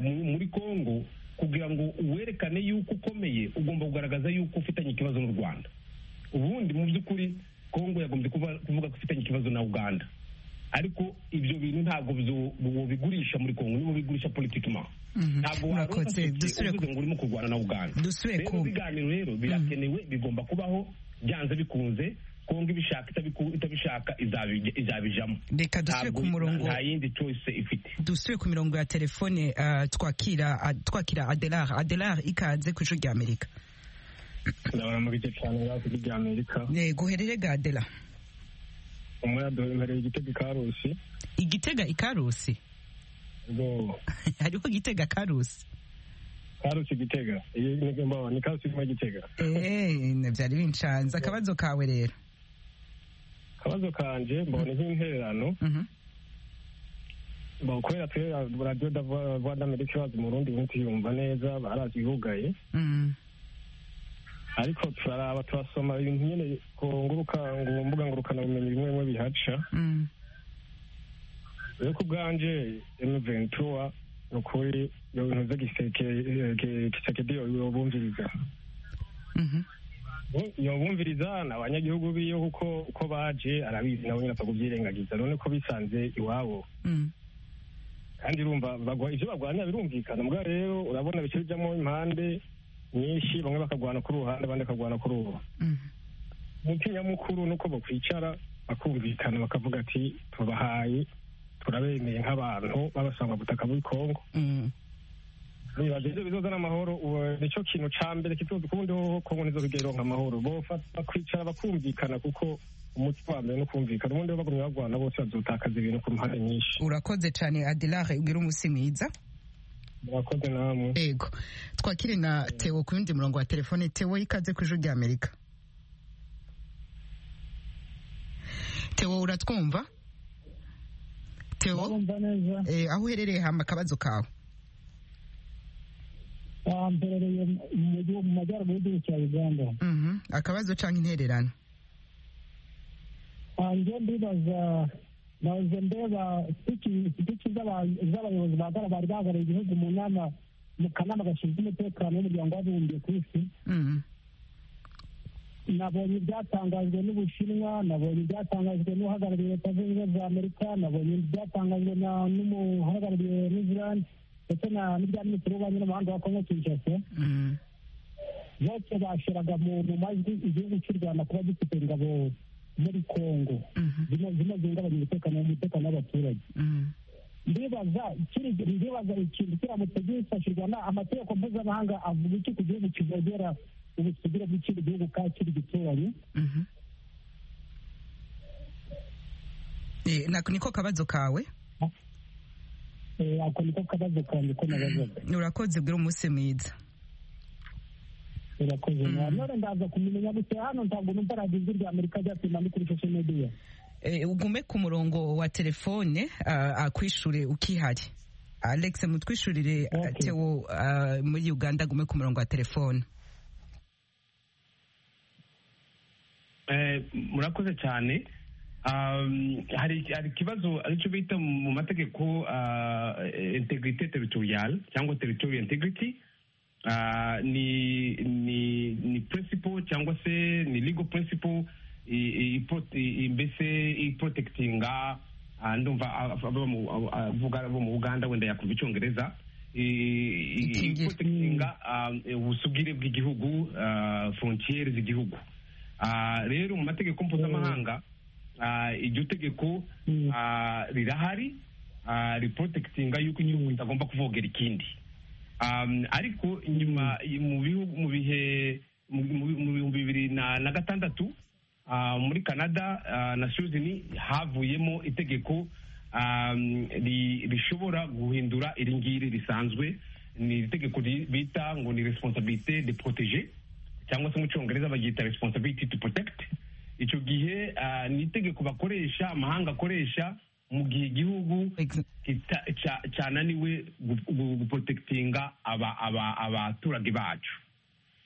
muri congo kugira ngo werekane yuko ukomeye ugomba kugaragaza yuko ufitanye ikibazo n'u rwanda ubundi mu by'ukuri kongo yagombye kuvuga ko ifitanye ikibazo na uganda ariko ibyo bintu ntabwo bigurisha muri kongo nibo bigurisha politikima ntabwo uvuze ngo urimo kurwana na uganda rero ibiganiro rero birakenewe bigomba kubaho byanze bikunze kongo ibishaka itabishaka izabijamo reka dusubire ku murongo nta yindi choice ifite dusubire ku mirongo ya telefone twakira twakira adelar adelar ikaze ku ijwi ry'amerika ndabona muri icyo cyane ngaho kuri rya amerika yego herere gadera umuyadori uhereye igitega ikarusi igitega ikarusi hariho igitega karusi karusi igitega iyo ntego mbaho ni karusi irimo igitega byari bincanze akabazo kawe rero akabazo kanje mbona nk'intererano kubera twe radiyo vuba d'amerika bazi murundi bundi yumva neza barazi ibihugaye ariko turaraba turasoma ibintu nyine ku mbuga ngurukanabumenyi bimwe bimwe bihaca rero ku bwanje emuventura ni ukuri iyo bintu by'igisekedi yobumviriza yobumviriza ni abanyagihugu biyo kuko uko baje arabizi nabo nyine apfa kubyirengagiza none ko bisanze iwabo kandi urumva bagwa- ivyo barwanya birumvikana mugabo rero urabona bice bijamo impande nyinshi bamwe bakagwana ku ruhande abandi bakagwana ku ruhu umuti nyamukuru ni uko bakwicara bakumvikana bakavuga ati tubahaye turabemeye nk'abantu babasanga butaka bw'i kongo nibaza ibyo bizozana amahoro ubu nicyo kintu cya mbere kizoza ukubundi hoho kongo nizo bigeronka amahoro bofata bakwicara bakumvikana kuko umuti wa mbere ni ukumvikana ubundi ho bagumye bagwana bose bazotakaza ibintu ku mpande nyinshi urakoze cyane adelare ugira umunsi mwiza murakoze namwe yego twakire na tewo ku yundi murongo wa telefone tewo yikaze ku ijwi ry'amerika tewo uratwumva tewo Ndumva neza eh, aho uherereye hamba akabazo kawe Ah, mperereye mu mujyi wo- mu majyaruguru y'igihugu cya uganda Mhm. akabazo cyangwa intererano Ah, njye ndibaza nahoze ndeba sipiki sipiki z'aba- z'abayobozi ba gara bari bahagarariye igihugu mu nama mu kanama gashinzwe umutekano w'umuryango w'abibumbye ku isi Mhm. nabonye ibyatangajwe n'ubushinwa nabonye ibyatangajwe n'uhagarariye leta zunze ubumwe za amerika nabonye ibyatangajwe na- n'umuhagarariye new zealand ndetse na- n'ibya minisitiri w'ububanyi n'amahanga wa kongo kinshasa Mhm. bose bashiraga mu mu majwi igihugu cy'u rwanda kuba gifite ingabo muri kongo zino zino zihungabanya umutekano umutekano w'abaturage Mhm. ndibaza ikiri ndibaza ikintu kiramutse gifashirwa na amategeko mpuzamahanga avuga iki ku gihugu kivogera ubusugire bw'ikindi gihugu kandi kiri gituranyi Mhm. Eh, na- niko kabazo kawe Eh, ako niko kabazo kanjye ko nabazaga urakoze bwira umunsi mwiza irakoze none ndaza kumumenya gusa hano ntabwo numva radiyo ijwi rya amerika ryasima no kuri social media Eh, ugume ku murongo wa telefone ah, akwishure ukihari alex mutwishurire ah, tewo ah, muri uganda agume ku murongo wa telefone Eh, murakoze cyane Um, hari hari ikibazo aricyo bita mu mategeko ah, integrite territorial cyangwa territorial integrity Ah, ni ni ni principle cyangwa se ni legal principle i- i- pro- i- i- mbese iprotectinga ah, ndumva ab- abo mu- abo- abavuga abo mu uganda wenda yakumva icyongereza I- i- iprotectinga ah, ubusugire bw'igihugu ah, frontiere z'igihugu Ah, rero mu mategeko mpuzamahanga ah, iryo tegeko ah, rirahari ah, riprotectinga yuko igihugu kitagomba kuvogera ikindi Um, ariko nyuma mu bihugu mu bihe mu mu- mu bihumbi bibiri na na gatandatu ah, muri canada ah, na suzini havuyemo itegeko um, ri- rishobora guhindura iri ngiri risanzwe ni itegeko ri- bita ngo ni responsabilité de protéger cyangwa se mu cyongereza baryita responsibility to protect icyo gihe ah, ni itegeko bakoresha amahanga akoresha mu gihe igihugu kita- ca- cyananiwe gu- gu- guprotektinga aba- aba- abaturage bacu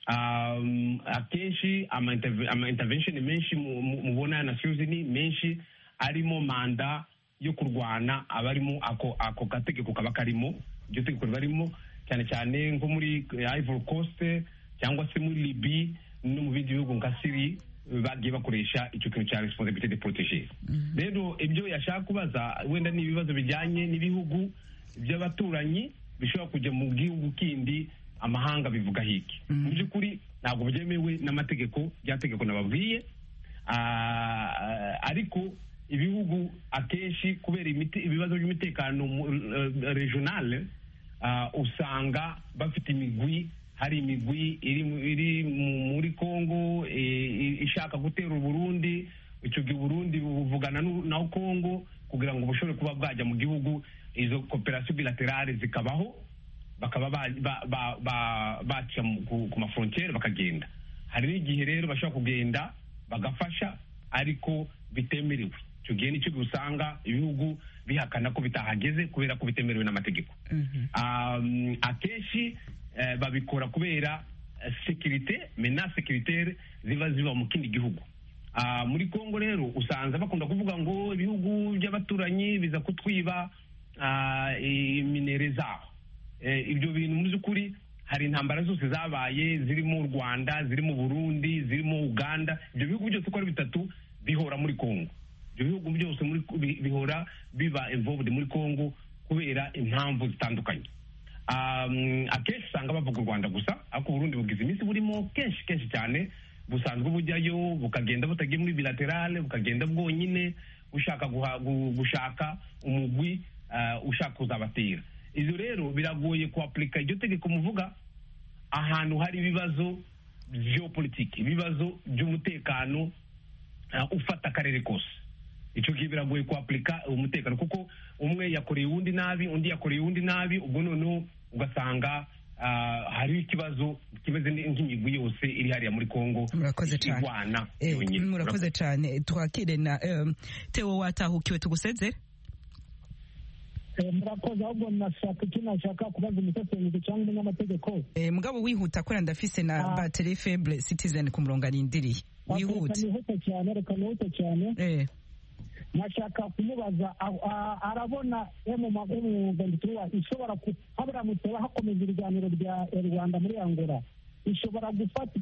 Um, akenshi ama interve- ama intervention menshi mu- mu- mubona na suzini menshi arimo manda yo kurwana abarimo ako ako gategeko kaba karimo iryo tegeko riba ririmo cyane cyane nko muri eh, Ivory Coast cyangwa se muri Libya no mu bindi bihugu nka Syria eh, bagiye bakoresha icyo kintu cya responsibilité de protéger rero ibyo yashaka kubaza wenda ni ibibazo bijyanye n'ibihugu by'abaturanyi bishobora kujya mu gihugu kindi amahanga bivuga hiki mu by'ukuri ntabwo byemewe n'amategeko rya tegeko nababwiye Ah, ariko ibihugu akenshi kubera imite- ibibazo by'umutekano mu- eh, regional ah, usanga bafite imigwi hari imigwi iri mu- iri mu- muri congo eh, i- ishaka gutera uburundi icyo gihe uburundi buvugana n'u- na congo kugira ngo bushobore kuba bwajya mu gihugu izo koperasiyo bilaterale zikabaho bakaba ba- ba- ba- ba- baca mu- ku ku mafrontiere bakagenda hari n'igihe rero bashobora kugenda bagafasha ariko bitemerewe icyo gihe nicyo usanga ibihugu bihakana ko bitahageze kubera ko bitemerewe n'amategeko Um, akenshi eh, babikora kubera eh, sekirite mena sekiritere ziba ziba mu kindi gihugu muri congo rero usanga bakunda kuvuga ngo ibihugu by'abaturanyi biza kutwiba iminere zabo ibyo bintu mu by'ukuri hari intambara zose zabaye zirimo u rwanda zirimo burundi zirimo uganda ibyo bihugu byose uko ari bitatu bihora muri congo ibyo bihugu byose bihora biba involved muri congo kubera impamvu zitandukanye akenshi usanga bavuga u rwanda gusa ariko uburundi bugize iminsi burimo kenshi kenshi cyane busanzwe bujyayo bukagenda butagiye muri bilaterale bukagenda bwonyine ushaka gushaka umugwi ushaka kuzabatera ibyo rero biragoye kuapurika iryo tegeko muvuga ahantu hari ibibazo geopolitike ibibazo by'umutekano ufata akarere kose icyo ngicyo biragoye kuapurika umutekano kuko umwe yakoreye uwundi nabi undi yakoreye uwundi nabi ubwo noneho ugasanga hariho ikibazo kimeze nk'imigwi yose iri hariya muri congo irwana yonyine murakoze cyane twakire na tewo watahukiwe tuguseze murakoze ahubwo nashaka icyo nashaka kubaza umusesenguzi cyangwa umunyamategeko mugabo wihuta kubera ndafise na bateri feble citizen ku murongo arindiriye wihute nihute cyane reka nihute cyane nashaka kumubaza arabona emuventitura ishobora habura muteba hakomeza ibiganiro bya rwanda muri angola ishobora gufata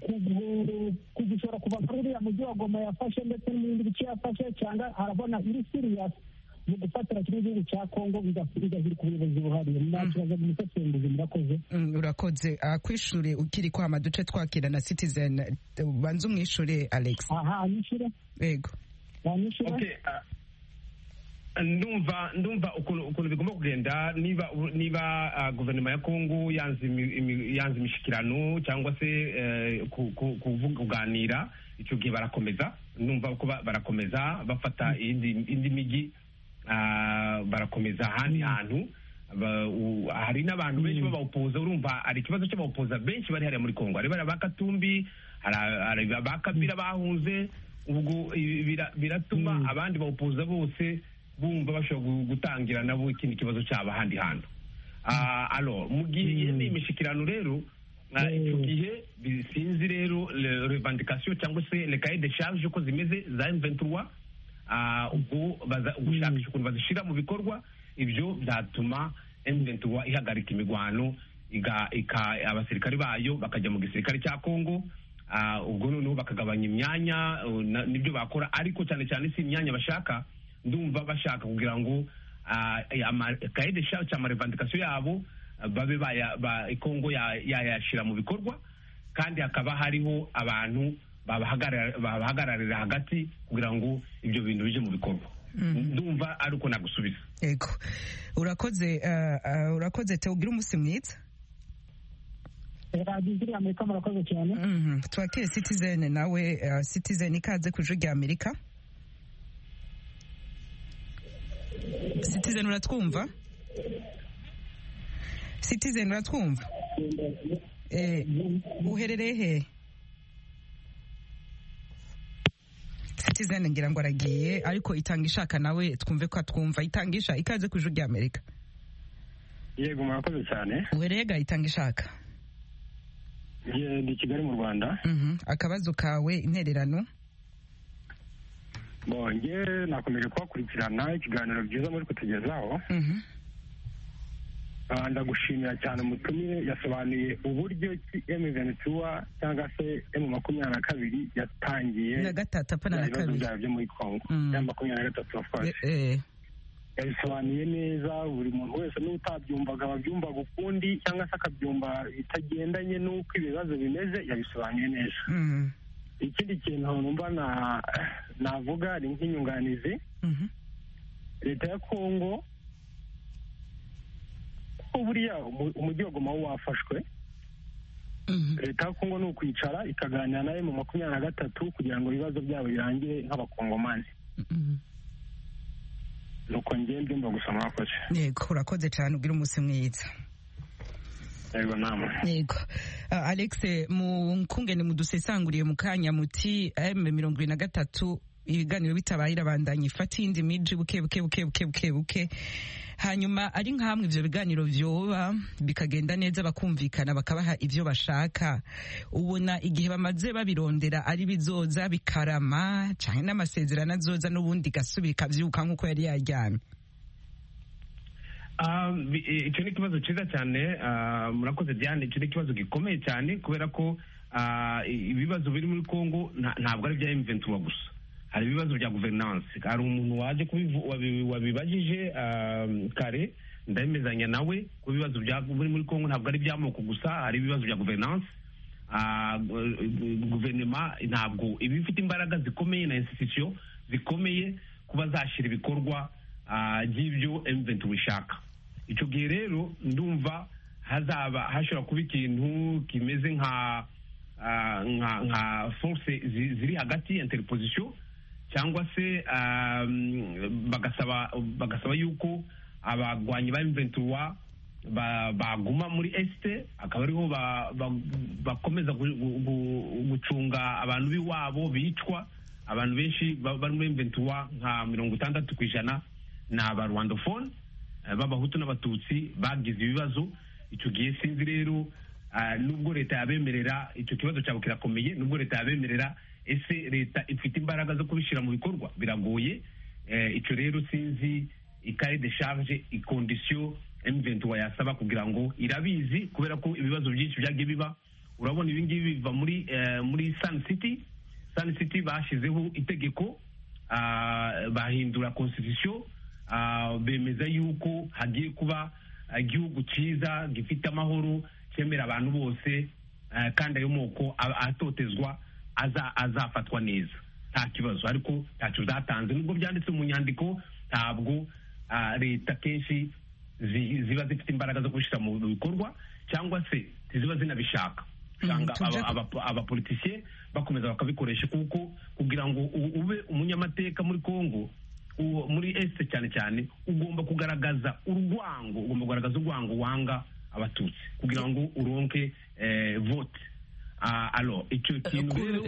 kugishobora kuva muri uriya mujyi wa goma yafashe ndetse n'ibindi bice yafashe cyangwa arabona iri siriyasi mu gufatira kino gihugu cya kongo bigahira ku buyobozi buhariye nta kibazo mu musesenguzi murakoze urakoze akwishure ukiri kwama duce twakira na citizen banze umwishure alex aha anyishure yego ndumva ndumva ukuntu bigomba kugenda niba niba guverinoma ya kongo yanze imishikirano cyangwa se kuganira icyo gihe barakomeza ndumva ko barakomeza bafata indi mijyi barakomeza ahandi hantu hari n'abantu benshi b'abawupoza urumva hari ikibazo cy'abawupoza benshi bari hariya muri kongo hari ba katumbi hari ba kabira bahunze ubwo biratuma abandi bawupuza bose bumva bashobora gutangira nabo ikindi kibazo cyabo ahandi hantu alo mu gihe ni imishyikirano rero icyo gihe bisinzi rero revandikasiyo cyangwa se rekaye de shanje uko zimeze za emventura ubwo gushakisha ukuntu bazishyira mu bikorwa ibyo byatuma emventura ihagarika imigwano abasirikari bayo bakajya mu gisirikare cya kongo ubwo noneho bakagabanya imyanya nibyo bakora ariko cyane cyane si imyanya bashaka ndumva bashaka kugira ngo kayi de shanje cyangwa revandikasiyo yabo babe kongo yayashyira mu bikorwa kandi hakaba hariho abantu babahagararira hagati kugira ngo ibyo bintu bijye mu bikorwa ndumva ari uko nagusubiza yego urakoze urakoze tewugira umunsi mwiza radiyo iri amerika murakoze cyane twakire citizen nawe citizen ikaze ku ijwi rya amerika citizen uratwumva citizen uratwumva uherereye he citizen ngira ngo aragiye ariko itanga ishaka nawe twumve ko atwumva itangisha ikaze ku ijwi rya amerika yego murakoze cyane uhereye ga itanga ishaka ni kigali mu rwanda akabazo kawe intererano bonge nakomeje kuhakurikirana ikiganiro byiza muri kutugezaho ndagushimira cyane umutumire yasobanuye uburyo ki emu ventura cyangwa se emu makumyabiri na kabiri yatangiye na gatatu apana na kabiri byayo byo muri kongo ya makumyabiri na gatatu wafashe yabisobanuye neza buri muntu wese n'utabyumvaga babyumvaga ukundi cyangwa se akabyumva bitagendanye n'uko ibibazo bimeze yabisobanuye neza ikindi kintu numva navuga ni nk'inyunganizi leta ya kongo ko buriya umujyi wa goma wo wafashwe leta ya kongo ni ukwicara ikaganira nawe mu makumyabiri na gatatu kugira ngo ibibazo byabo birangire nk'abakongomani nuko ngende mba gusa mwakoze yego urakoze cyane ugira umunsi mwiza yego namwe yego alex mukungene mudusesanguriye mu kanya muti m mirongo ibiri na gatatu ibiganiro bitabaye irabandanya ifata iyindi miji buke buke buke buke buke buke hanyuma ari nk'amwe ibyo biganiro byoba bikagenda neza bakumvikana bakabaha ibyo bashaka ubona igihe bamaze babirondera ari bizoza bikarama cyane n'amasezerano azoza n'ubundi gasubira ikabyuka nk'uko yari yaryamye icyo ni ikibazo cyiza cyane murakoze diane icyo ni ikibazo gikomeye cyane kubera ko ibibazo biri muri congo ntabwo ari ibya emuventiwa gusa hari ibibazo bya guverinanse hari umuntu waje wabibajije kare ndabimezanya nawe ko ibibazo biri muri congo ntabwo ari iby'amoko gusa hari ibibazo bya guverinanse guverinoma ntabwo iba ifite imbaraga zikomeye na insitisiyo zikomeye kuba zashyira ibikorwa by'ibyo emuventiwa ishaka icyo gihe rero ndumva hazaba hashobora kuba ikintu kimeze nka nka force ziri hagati interposition cyangwa se bagasaba bagasaba yuko abagwanyi ba M23 baguma muri este akaba ariho bakomeza gucunga abantu b'iwabo bicwa abantu benshi bari muri M23 nka mirongo itandatu ku ijana ni abarwandofone b'abahutu n'abatutsi bagize ibibazo icyo gihe sinzi rero nubwo leta yabemerera icyo kibazo cyabo kirakomeye nubwo leta yabemerera ese leta ifite imbaraga zo kubishyira mu bikorwa biragoye icyo rero sinzi ikare de charge ikondisiyo emuventi wayasaba kugira ngo irabizi kubera ko ibibazo byinshi byagiye biba urabona ibingibi biva muri muri sani siti sani siti bashyizeho itegeko bahindura konsitisitiyo bemeza yuko hagiye kuba igihugu cyiza gifite amahoro cyemera abantu bose kandi ayo moko atotezwa azafatwa neza nta kibazo ariko ntacyo zatanze nubwo byanditse mu nyandiko ntabwo leta kenshi ziba zifite imbaraga zo kubishyira mu bikorwa cyangwa se ziba zinabishaka usanga abapolitisiye bakomeza bakabikoresha kuko kugira ngo ube umunyamateka muri congo muri esite cyane cyane ugomba kugaragaza urwango ugomba kugaragaza urwango wanga abatutsi kugira ngo uronke vote alo icyo kintu rero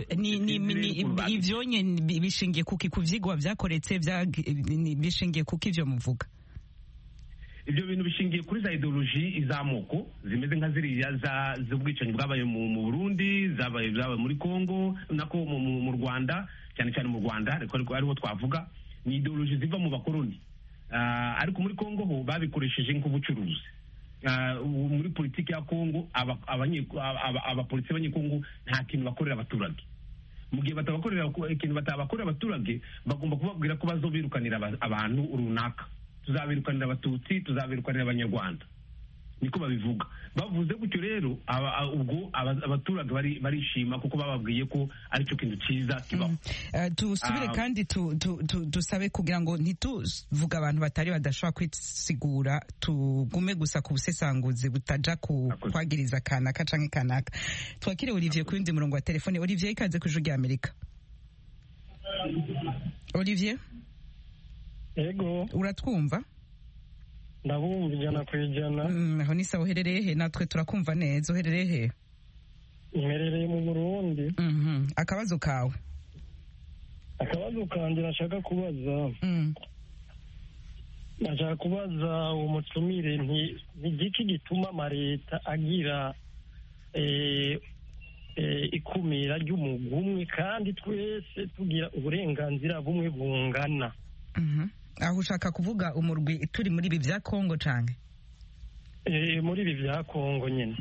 ibyo nyine bishingiye kuko ku byigwa byakoretse bishingiye kuko ibyo muvuga ibyo bintu bishingiye kuri za ideoloji iz'amoko zimeze nka ziriya z'ubwicanyi bwabaye mu burundi zabaye muri congo nako mu rwanda cyane cyane mu rwanda ariko ariho twavuga ni ideoloji ziva mu bakoroni ariko muri congo ho babikoresheje nk'ubucuruzi muri politiki ya kongo abapolisi b'abanyekongo nta kintu bakorera abaturage mu gihe batabakorera ikintu batabakorera abaturage bagomba kubabwira ko bazobirukanira abantu runaka tuzabirukanira abatutsi tuzabirukanira abanyarwanda niko babivuga bavuze gutyo rero ubwo abaturage barishima kuko bababwiye ko aricyo kintu cyiza kibaho dusubire kandi dusabe kugira ngo ntituvuge abantu batari badashobora kwisigura tugume gusa ku busesanguzi butajya ku kwagiriza kanaka cyangwa kanaka twakire olivier ku wundi murongo wa telefone olivier ikaze ku ijwi rya amerika olivier yego uratwumva ndabumva ijana ku ijana aho ni sawa uherereye he natwe turakumva neza uherereye he mperereye mu burundi akabazo kawe akabazo kanjye nashaka kubaza nashaka kubaza uwo mutumire ni igiki gituma amaleta agira ikumira ry'umugumwe kandi twese tugira uburenganzira bumwe bungana aho ushaka kuvuga umurwi turi muri ibi bya kongo cyane muri ibi bya kongo nyine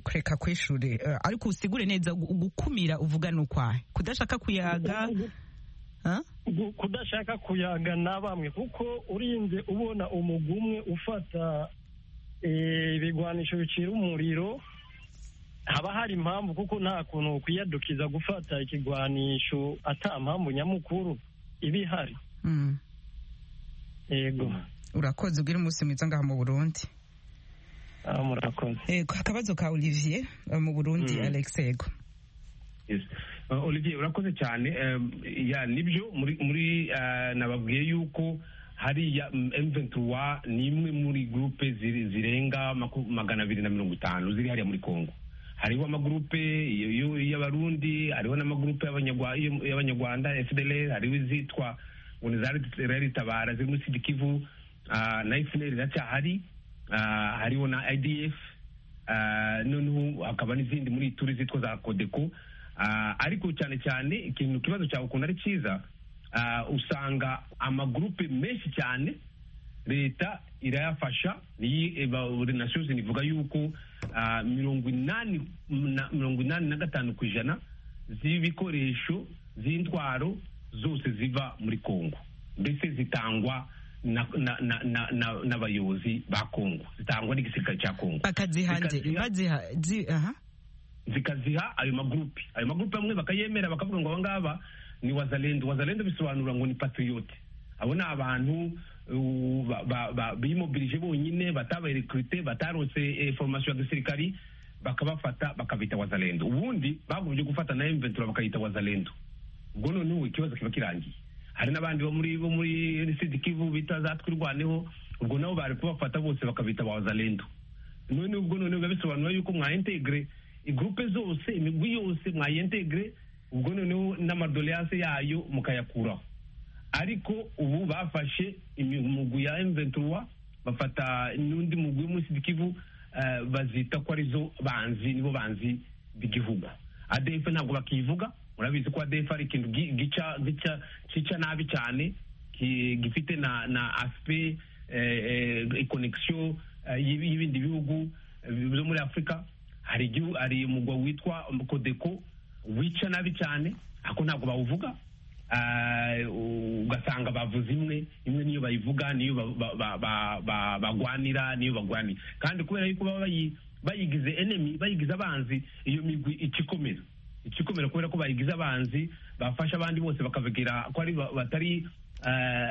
kureka ku ishuri ariko usigure neza gukumira uvuga ni ukwahe kudashaka kuyaga kudashaka kuyaga na bamwe kuko urinze ubona umugumwe ufata ibigwanisho bicira umuriro haba hari impamvu kuko nta kuntu ukwiyadukiza gufata ikigwanisho ata mpamvu nyamukuru iba ihari yego urakoze ubwira umunsi mwiza ngaha mu burundi murakoze akabazo ka olivier mu burundi alex yego olivier urakoze cyane nibyo muri nababwiye yuko hariya emventuwa ni imwe muri gurupe zirenga magana abiri na mirongo itanu ziri hariya muri congo hariho amagurupe y'abarundi hariho n'amagurupe y'abanyarwanda fdl hariho izitwa umuntu zaritabara ziri muri sidikivu na efuneri iracyahari hariho na idf noneho hakaba n'izindi muri turi zitwa za kodeko ariko cyane cyane ikintu ikibazo cyawe ukuntu ari cyiza usanga amagurupe menshi cyane leta irayafasha nasozi ivuga yuko mirongo inani mirongo inani na gatanu ku ijana z'ibikoresho z'intwaro zose ziva muri kongo mbese zitangwa n'abayobozi ba kongo zitangwa n'igisirikare cya kongo bakaziha zikaziha ayo magurupe ayo magurupe amwe bakayemera bakavuga ngo aba ngaba ni wazalendo wazalendo bisobanura ngo ni patriyote abo ni abantu bimobilije bonyine batabarekrute bataronse formation ya gisirikari bakabafata bakabita wazalendo ubundi bagumye gufata na M23 bakayita wazalendo ubwo noneho ikibazo kiba kirangiye hari n'abandi bo muri bo muri Sud-Kivu bita za twirwaneho ubwo nabo bari kubafata bose bakabita wazalendo none ubwo noneho biba bisobanura yuko mwa integre igroupe zose imigwi yose mwa integre ubwo noneho n'amadoleyase yayo mukayakuraho ariko ubu bafashe imigwi ya M23 bafata n'undi mugwi w'umunsi Kivu bazita ko arizo banzi nibo banzi b'igihugu ADF ntabwo bakivuga urabizi ko ADF ari ikintu gica gica kica nabi cyane gifite na na aspect connection y'ibindi bihugu byo muri Afrika hari hari umugwa witwa Kodeko wica nabi cyane ako ntabwo bawuvuga ugasanga bavuze imwe imwe niyo bayivuga niyo bagwanira niyo bagwanira kandi kubera yuko baba bayigize enemy bayigize abanzi iyo migwi ikikomera ikikomera kubera ko bayigize abanzi bafasha abandi bose bakabagira ko ari batari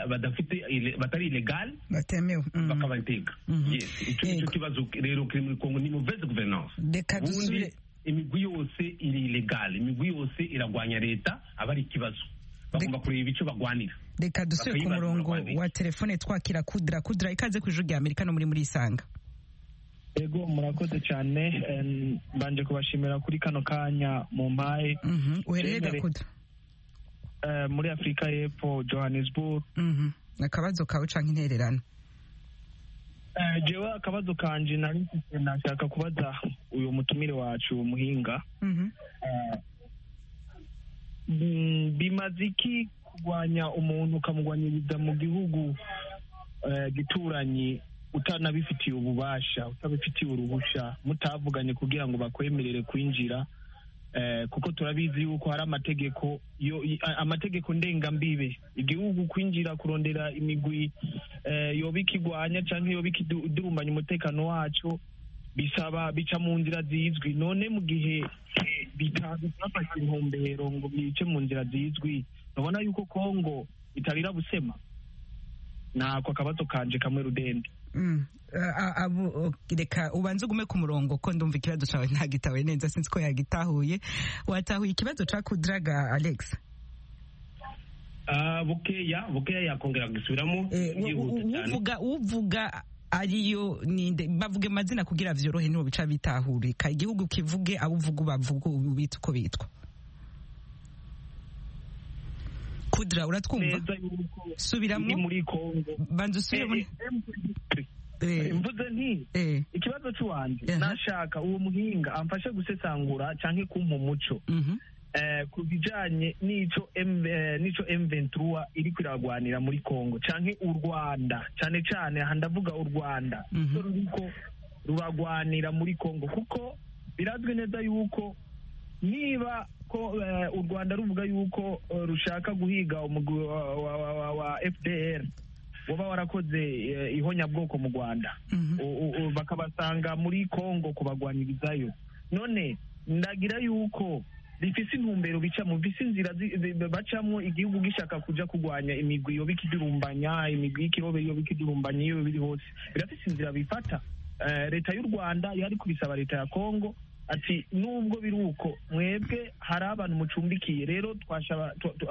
badafite batari ilegal batemewe bakabateka icyo nicyo kibazo rero kiri muri kongo ni muveze guverinance reka dusubire imigwi yose iri ilegal imigwi yose iragwanya leta aba ari ikibazo bagomba kureba icyo bagwanira reka dusubire ku murongo wa telefone twakira kudra kudra ikaze ku ijuru rya amerika no muri muri isanga yego murakoze cyane mbanje kubashimira kuri kano kanya mu mpaye uhereye gakuda muri afurika y'epfo johannesburg akabazo kawe cyangwa intererano jewe akabazo kanje nari nashaka kubaza uyu mutumire wacu muhinga bimaze iki kurwanya umuntu ukamugwanyiriza mu gihugu gituranyi utanabifitiye ububasha utabifitiye uruhushya mutavuganye kugira ngo bakwemerere kwinjira kuko turabizi yuko hari amategeko amategeko ndengambibe igihugu kwinjira kurondera imigwi yoba ikigwanya cyangwa yoba ikidurumbanya umutekano wacu bisaba bica mu nzira zizwi none mu gihe bitafashe intumbero ngo bice mu nzira zizwi urabona yuko kongo itarira busema ntabwo akabazo kanje kamwe rudende reka ubanze ugume ku murongo ko ndumva ikibazo cyawe ntagitawe neza sinzi ko yagitahuye watahuye ikibazo cya kudiraga alex bukeya bukeya yakongera gusubiramo uvuga uvuga ariyo ninde bavuge amazina kugira byorohe niho bica bitahurika igihugu kivuge abo uvuga ubavuga ubita uko bitwa kudra uratwumva subiramo banza usubiremo mvuze nti ikibazo cy'uwanjye nashaka uwo muhinga amfashe gusesangura cyangwa kumpa umuco ku bijyanye n'icyo n'icyo emventura iri kwiragwanira muri congo cyangwa u rwanda cyane cyane aha ndavuga u rwanda ko ruragwanira muri congo kuko birazwi neza yuko niba ko u rwanda ruvuga yuko rushaka guhiga umugwi wa fdr waba warakoze ihonyabwoko mu rwanda bakabasanga muri congo kubagwanirizayo none ndagira yuko bifise intumbero bicamo bifise inzira bacamo igihugu gishaka kuja kurwanya imigwi yoba ikidurumbanya imigwi y'ikirobe yoba ikidurumbanya iyo biri hose birafise inzira bifata leta y'u rwanda yari kubisaba leta ya kongo ati nubwo biri uko mwebwe hari abantu mucumbikiye rero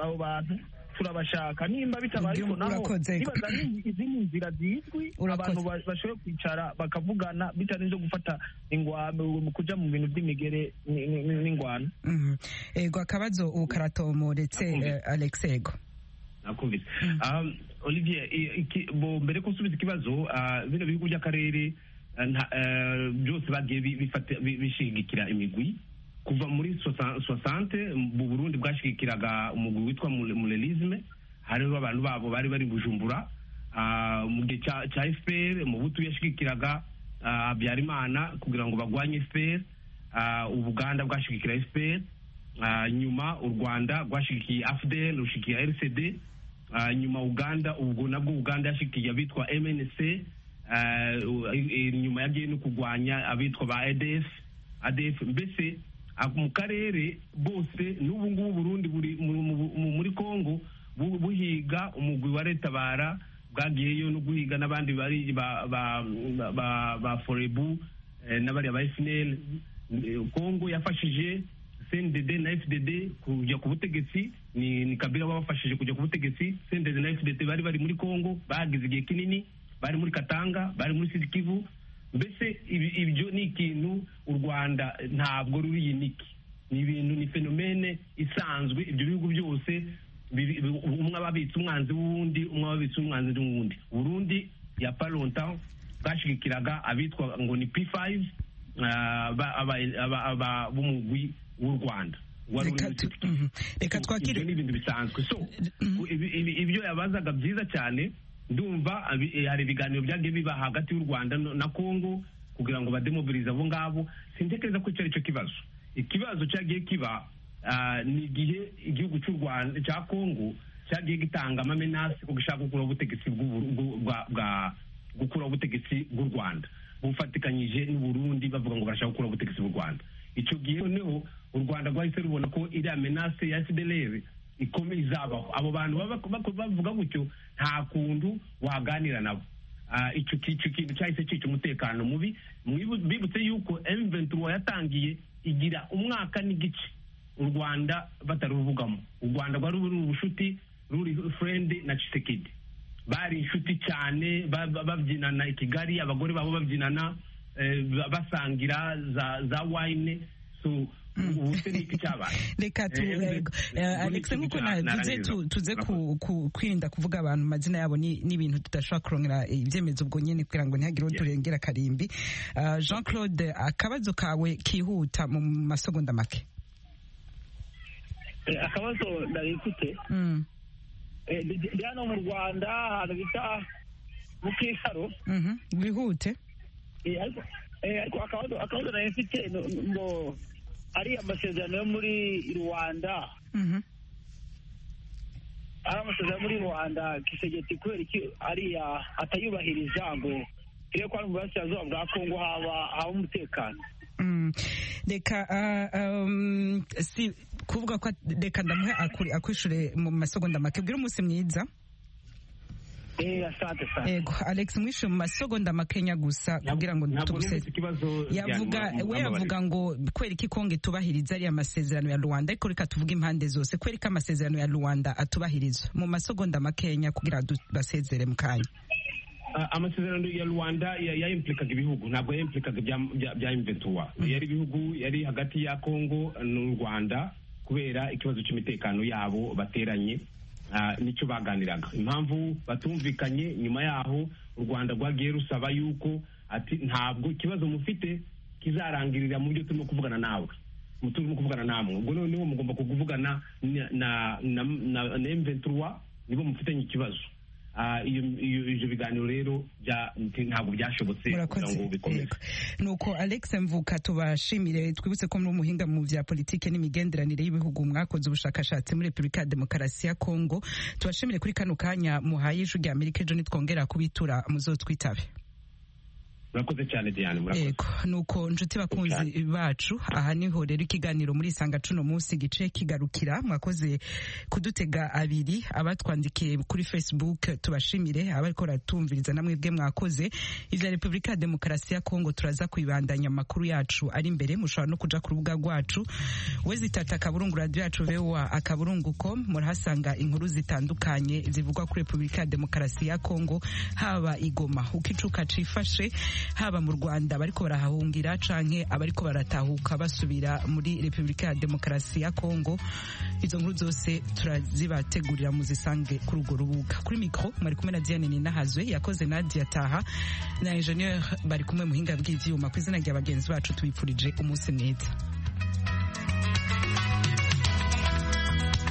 abo bantu turabashaka nimba bitabaye uko naho nibaza izindi nzira zizwi abantu bashoboye kwicara bakavugana bitarinze gufata ingwano kuja mu bintu by'imigere n'ingwano ego akabazo ukaratomoretse alex ego nakumvise olivier bo mbere ko usubiza ikibazo bino bihugu by'akarere byose bagiye bishingikira imigwi kuva muri sosante mu burundi bwashigikiraga umugwi witwa murerizme hariho abantu babo bari bari bujumbura mu gihe cya efuperi mu butu yashigikiraga habyarimana kugira ngo bagwanye efuperi ubuganda bwashigikira efuperi nyuma u rwanda rwashigikiye afudeli rushyigikiye rcd nyuma uganda ubwo nabwo uganda yashyigikiye abitwa mnc nyuma yagiye no kurwanya abitwa ba adf adf mbese mu karere bose n'ubu ngubu burundi buri muri congo buhiga umugwi wa retabara bwagiyeyo no guhiga n'abandi bari ba forebu n'abariya ba esineri kongo yafashije cndd na fdd kujya ku butegetsi ni kabira babafashije kujya ku butegetsi cndd na fdd bari bari muri congo bagize igihe kinini bari muri katanga bari muri sidikivu mbese ibyo ni ikintu u rwanda ntabwo ruri yiniki ni ibintu ni fenomene isanzwe ibyo bihugu byose umwe ababitse umwanzi w'uwundi umwe ababitse umwanzi w'uwundi burundi ya paronta bwashigikiraga abitwa ngo ni p5 b'umugwi w'u rwanda reka twakire n'ibintu bisanzwe so ibyo yabazaga byiza cyane ndumva hari ibiganiro byagiye biba hagati y'u rwanda na congo kugira ngo bademobilize abo ngabo sintekereza ko cyari cyo kibazo ikibazo cyagiye kiba ni igihe igihugu cy'u rwanda cya congo cyagiye gitanga amamenasi ko gishaka gukuraho ubutegetsi bwa gukuraho ubutegetsi bw'u rwanda bufatikanyije n'uburundi bavuga ngo barashaka gukuraho ubutegetsi bw'u rwanda icyo gihe noneho u rwanda rwahise rubona ko iriya menase ya fdr ikomeye izabaho abo bantu bavuga gutyo nta kuntu waganira nabo icyo kintu cyahise cyica umutekano mubi bibutse yuko emventura yatangiye igira umwaka n'igice u rwanda bataruvugamo u rwanda rwari ruri ubucuti ruri furendi na cisekedi bari inshuti cyane babyinana i kigali abagore babo babyinana basangira za wayine reka alex nk'uko navuze tuze kwirinda kuvuga abantu amazina yabo n'ibintu tudashobora kurongera ibyemezo ubwo nyine kugira ngo ntihagire uwo turengera karimbi jean claude akabazo kawe kihuta mu masegonda make akabazo ndabifite hano mu rwanda ahantu bita mu kicaro wihute ariko akabazo nayo mfite ngo ari amasezerano yo muri rwanda ari amasezerano muri rwanda kisegeti kubera iki ariya atayubahiriza ngo turebe ko hano mu burasirazuba bwa kongo haba haba umutekano reka si kuvuga ko reka ndamuhe akwishure mu masegonda make bwira umunsi mwiza yego alex mwishe mu masegonda makenya gusa kugira ngo tuguseze yavuga we yavuga ngo kwereka ikongo itubahiriza ariya masezerano ya rwanda ariko reka tuvuge impande zose kwereka amasezerano ya rwanda atubahirizwa mu masegonda makenya kugira ngo basezere mu kanya amasezerano ya rwanda yayimplikaga ibihugu ntabwo yayimplikaga bya imventura yari ibihugu yari hagati ya kongo n'u rwanda kubera ikibazo cy'imitekano yabo bateranye nicyo baganiraga impamvu batumvikanye nyuma yaho u rwanda rwagiye rusaba yuko ati ntabwo ikibazo mufite kizarangirira mu byo turimo kuvugana nawe mu turimo kuvugana namwe ubwo noneho mugomba kuvugana na emventura nibo mufitanye ikibazo ibyo biganiro rero ntabwo byashobotse kugira ngo bikomeze nuko alex mvuka tubashimire twibutse ko muri umuhinga mu bya politiki n'imigenderanire y'ibihugu mwakoze ubushakashatsi muri repubulika ya demokarasi ya kongo tubashimire kuri kano kanya muhaye ijwi rya amerika ejo nitwongera kubitura muzotwitabe murakoze cyane diane murakoze yego nuko nshuti bakunzi bacu aha niho rero ikiganiro muri isanga cuno munsi gice kigarukira mwakoze kudutega abiri abatwandikiye kuri facebook tubashimire abariko baratumviriza namwe bwe mwakoze ivya repubulika ya demokarasi ya kongo turaza kubibandanya amakuru yacu ari imbere mushobora no kuja ku rubuga rwacu wezitata akaburungu radio yacu voa akaburungu com murahasanga inkuru zitandukanye zivugwa kuri repubulika ya demokarasi ya kongo haba igoma uko icuka cifashe haba mu rwanda bariko barahahungira canke abariko baratahuka basubira muri repubulika ya demokarasi ya kongo izo nkuru zose turazibategurira muzisange kuri urwo rubuga kuri mikro mwari kumwe na diane ninahazwe yakoze nadia taha na ingenieur bari kumwe muhinga bw'ivyuma ku izina rya bagenzi bacu tubipfurije umunsi mwiza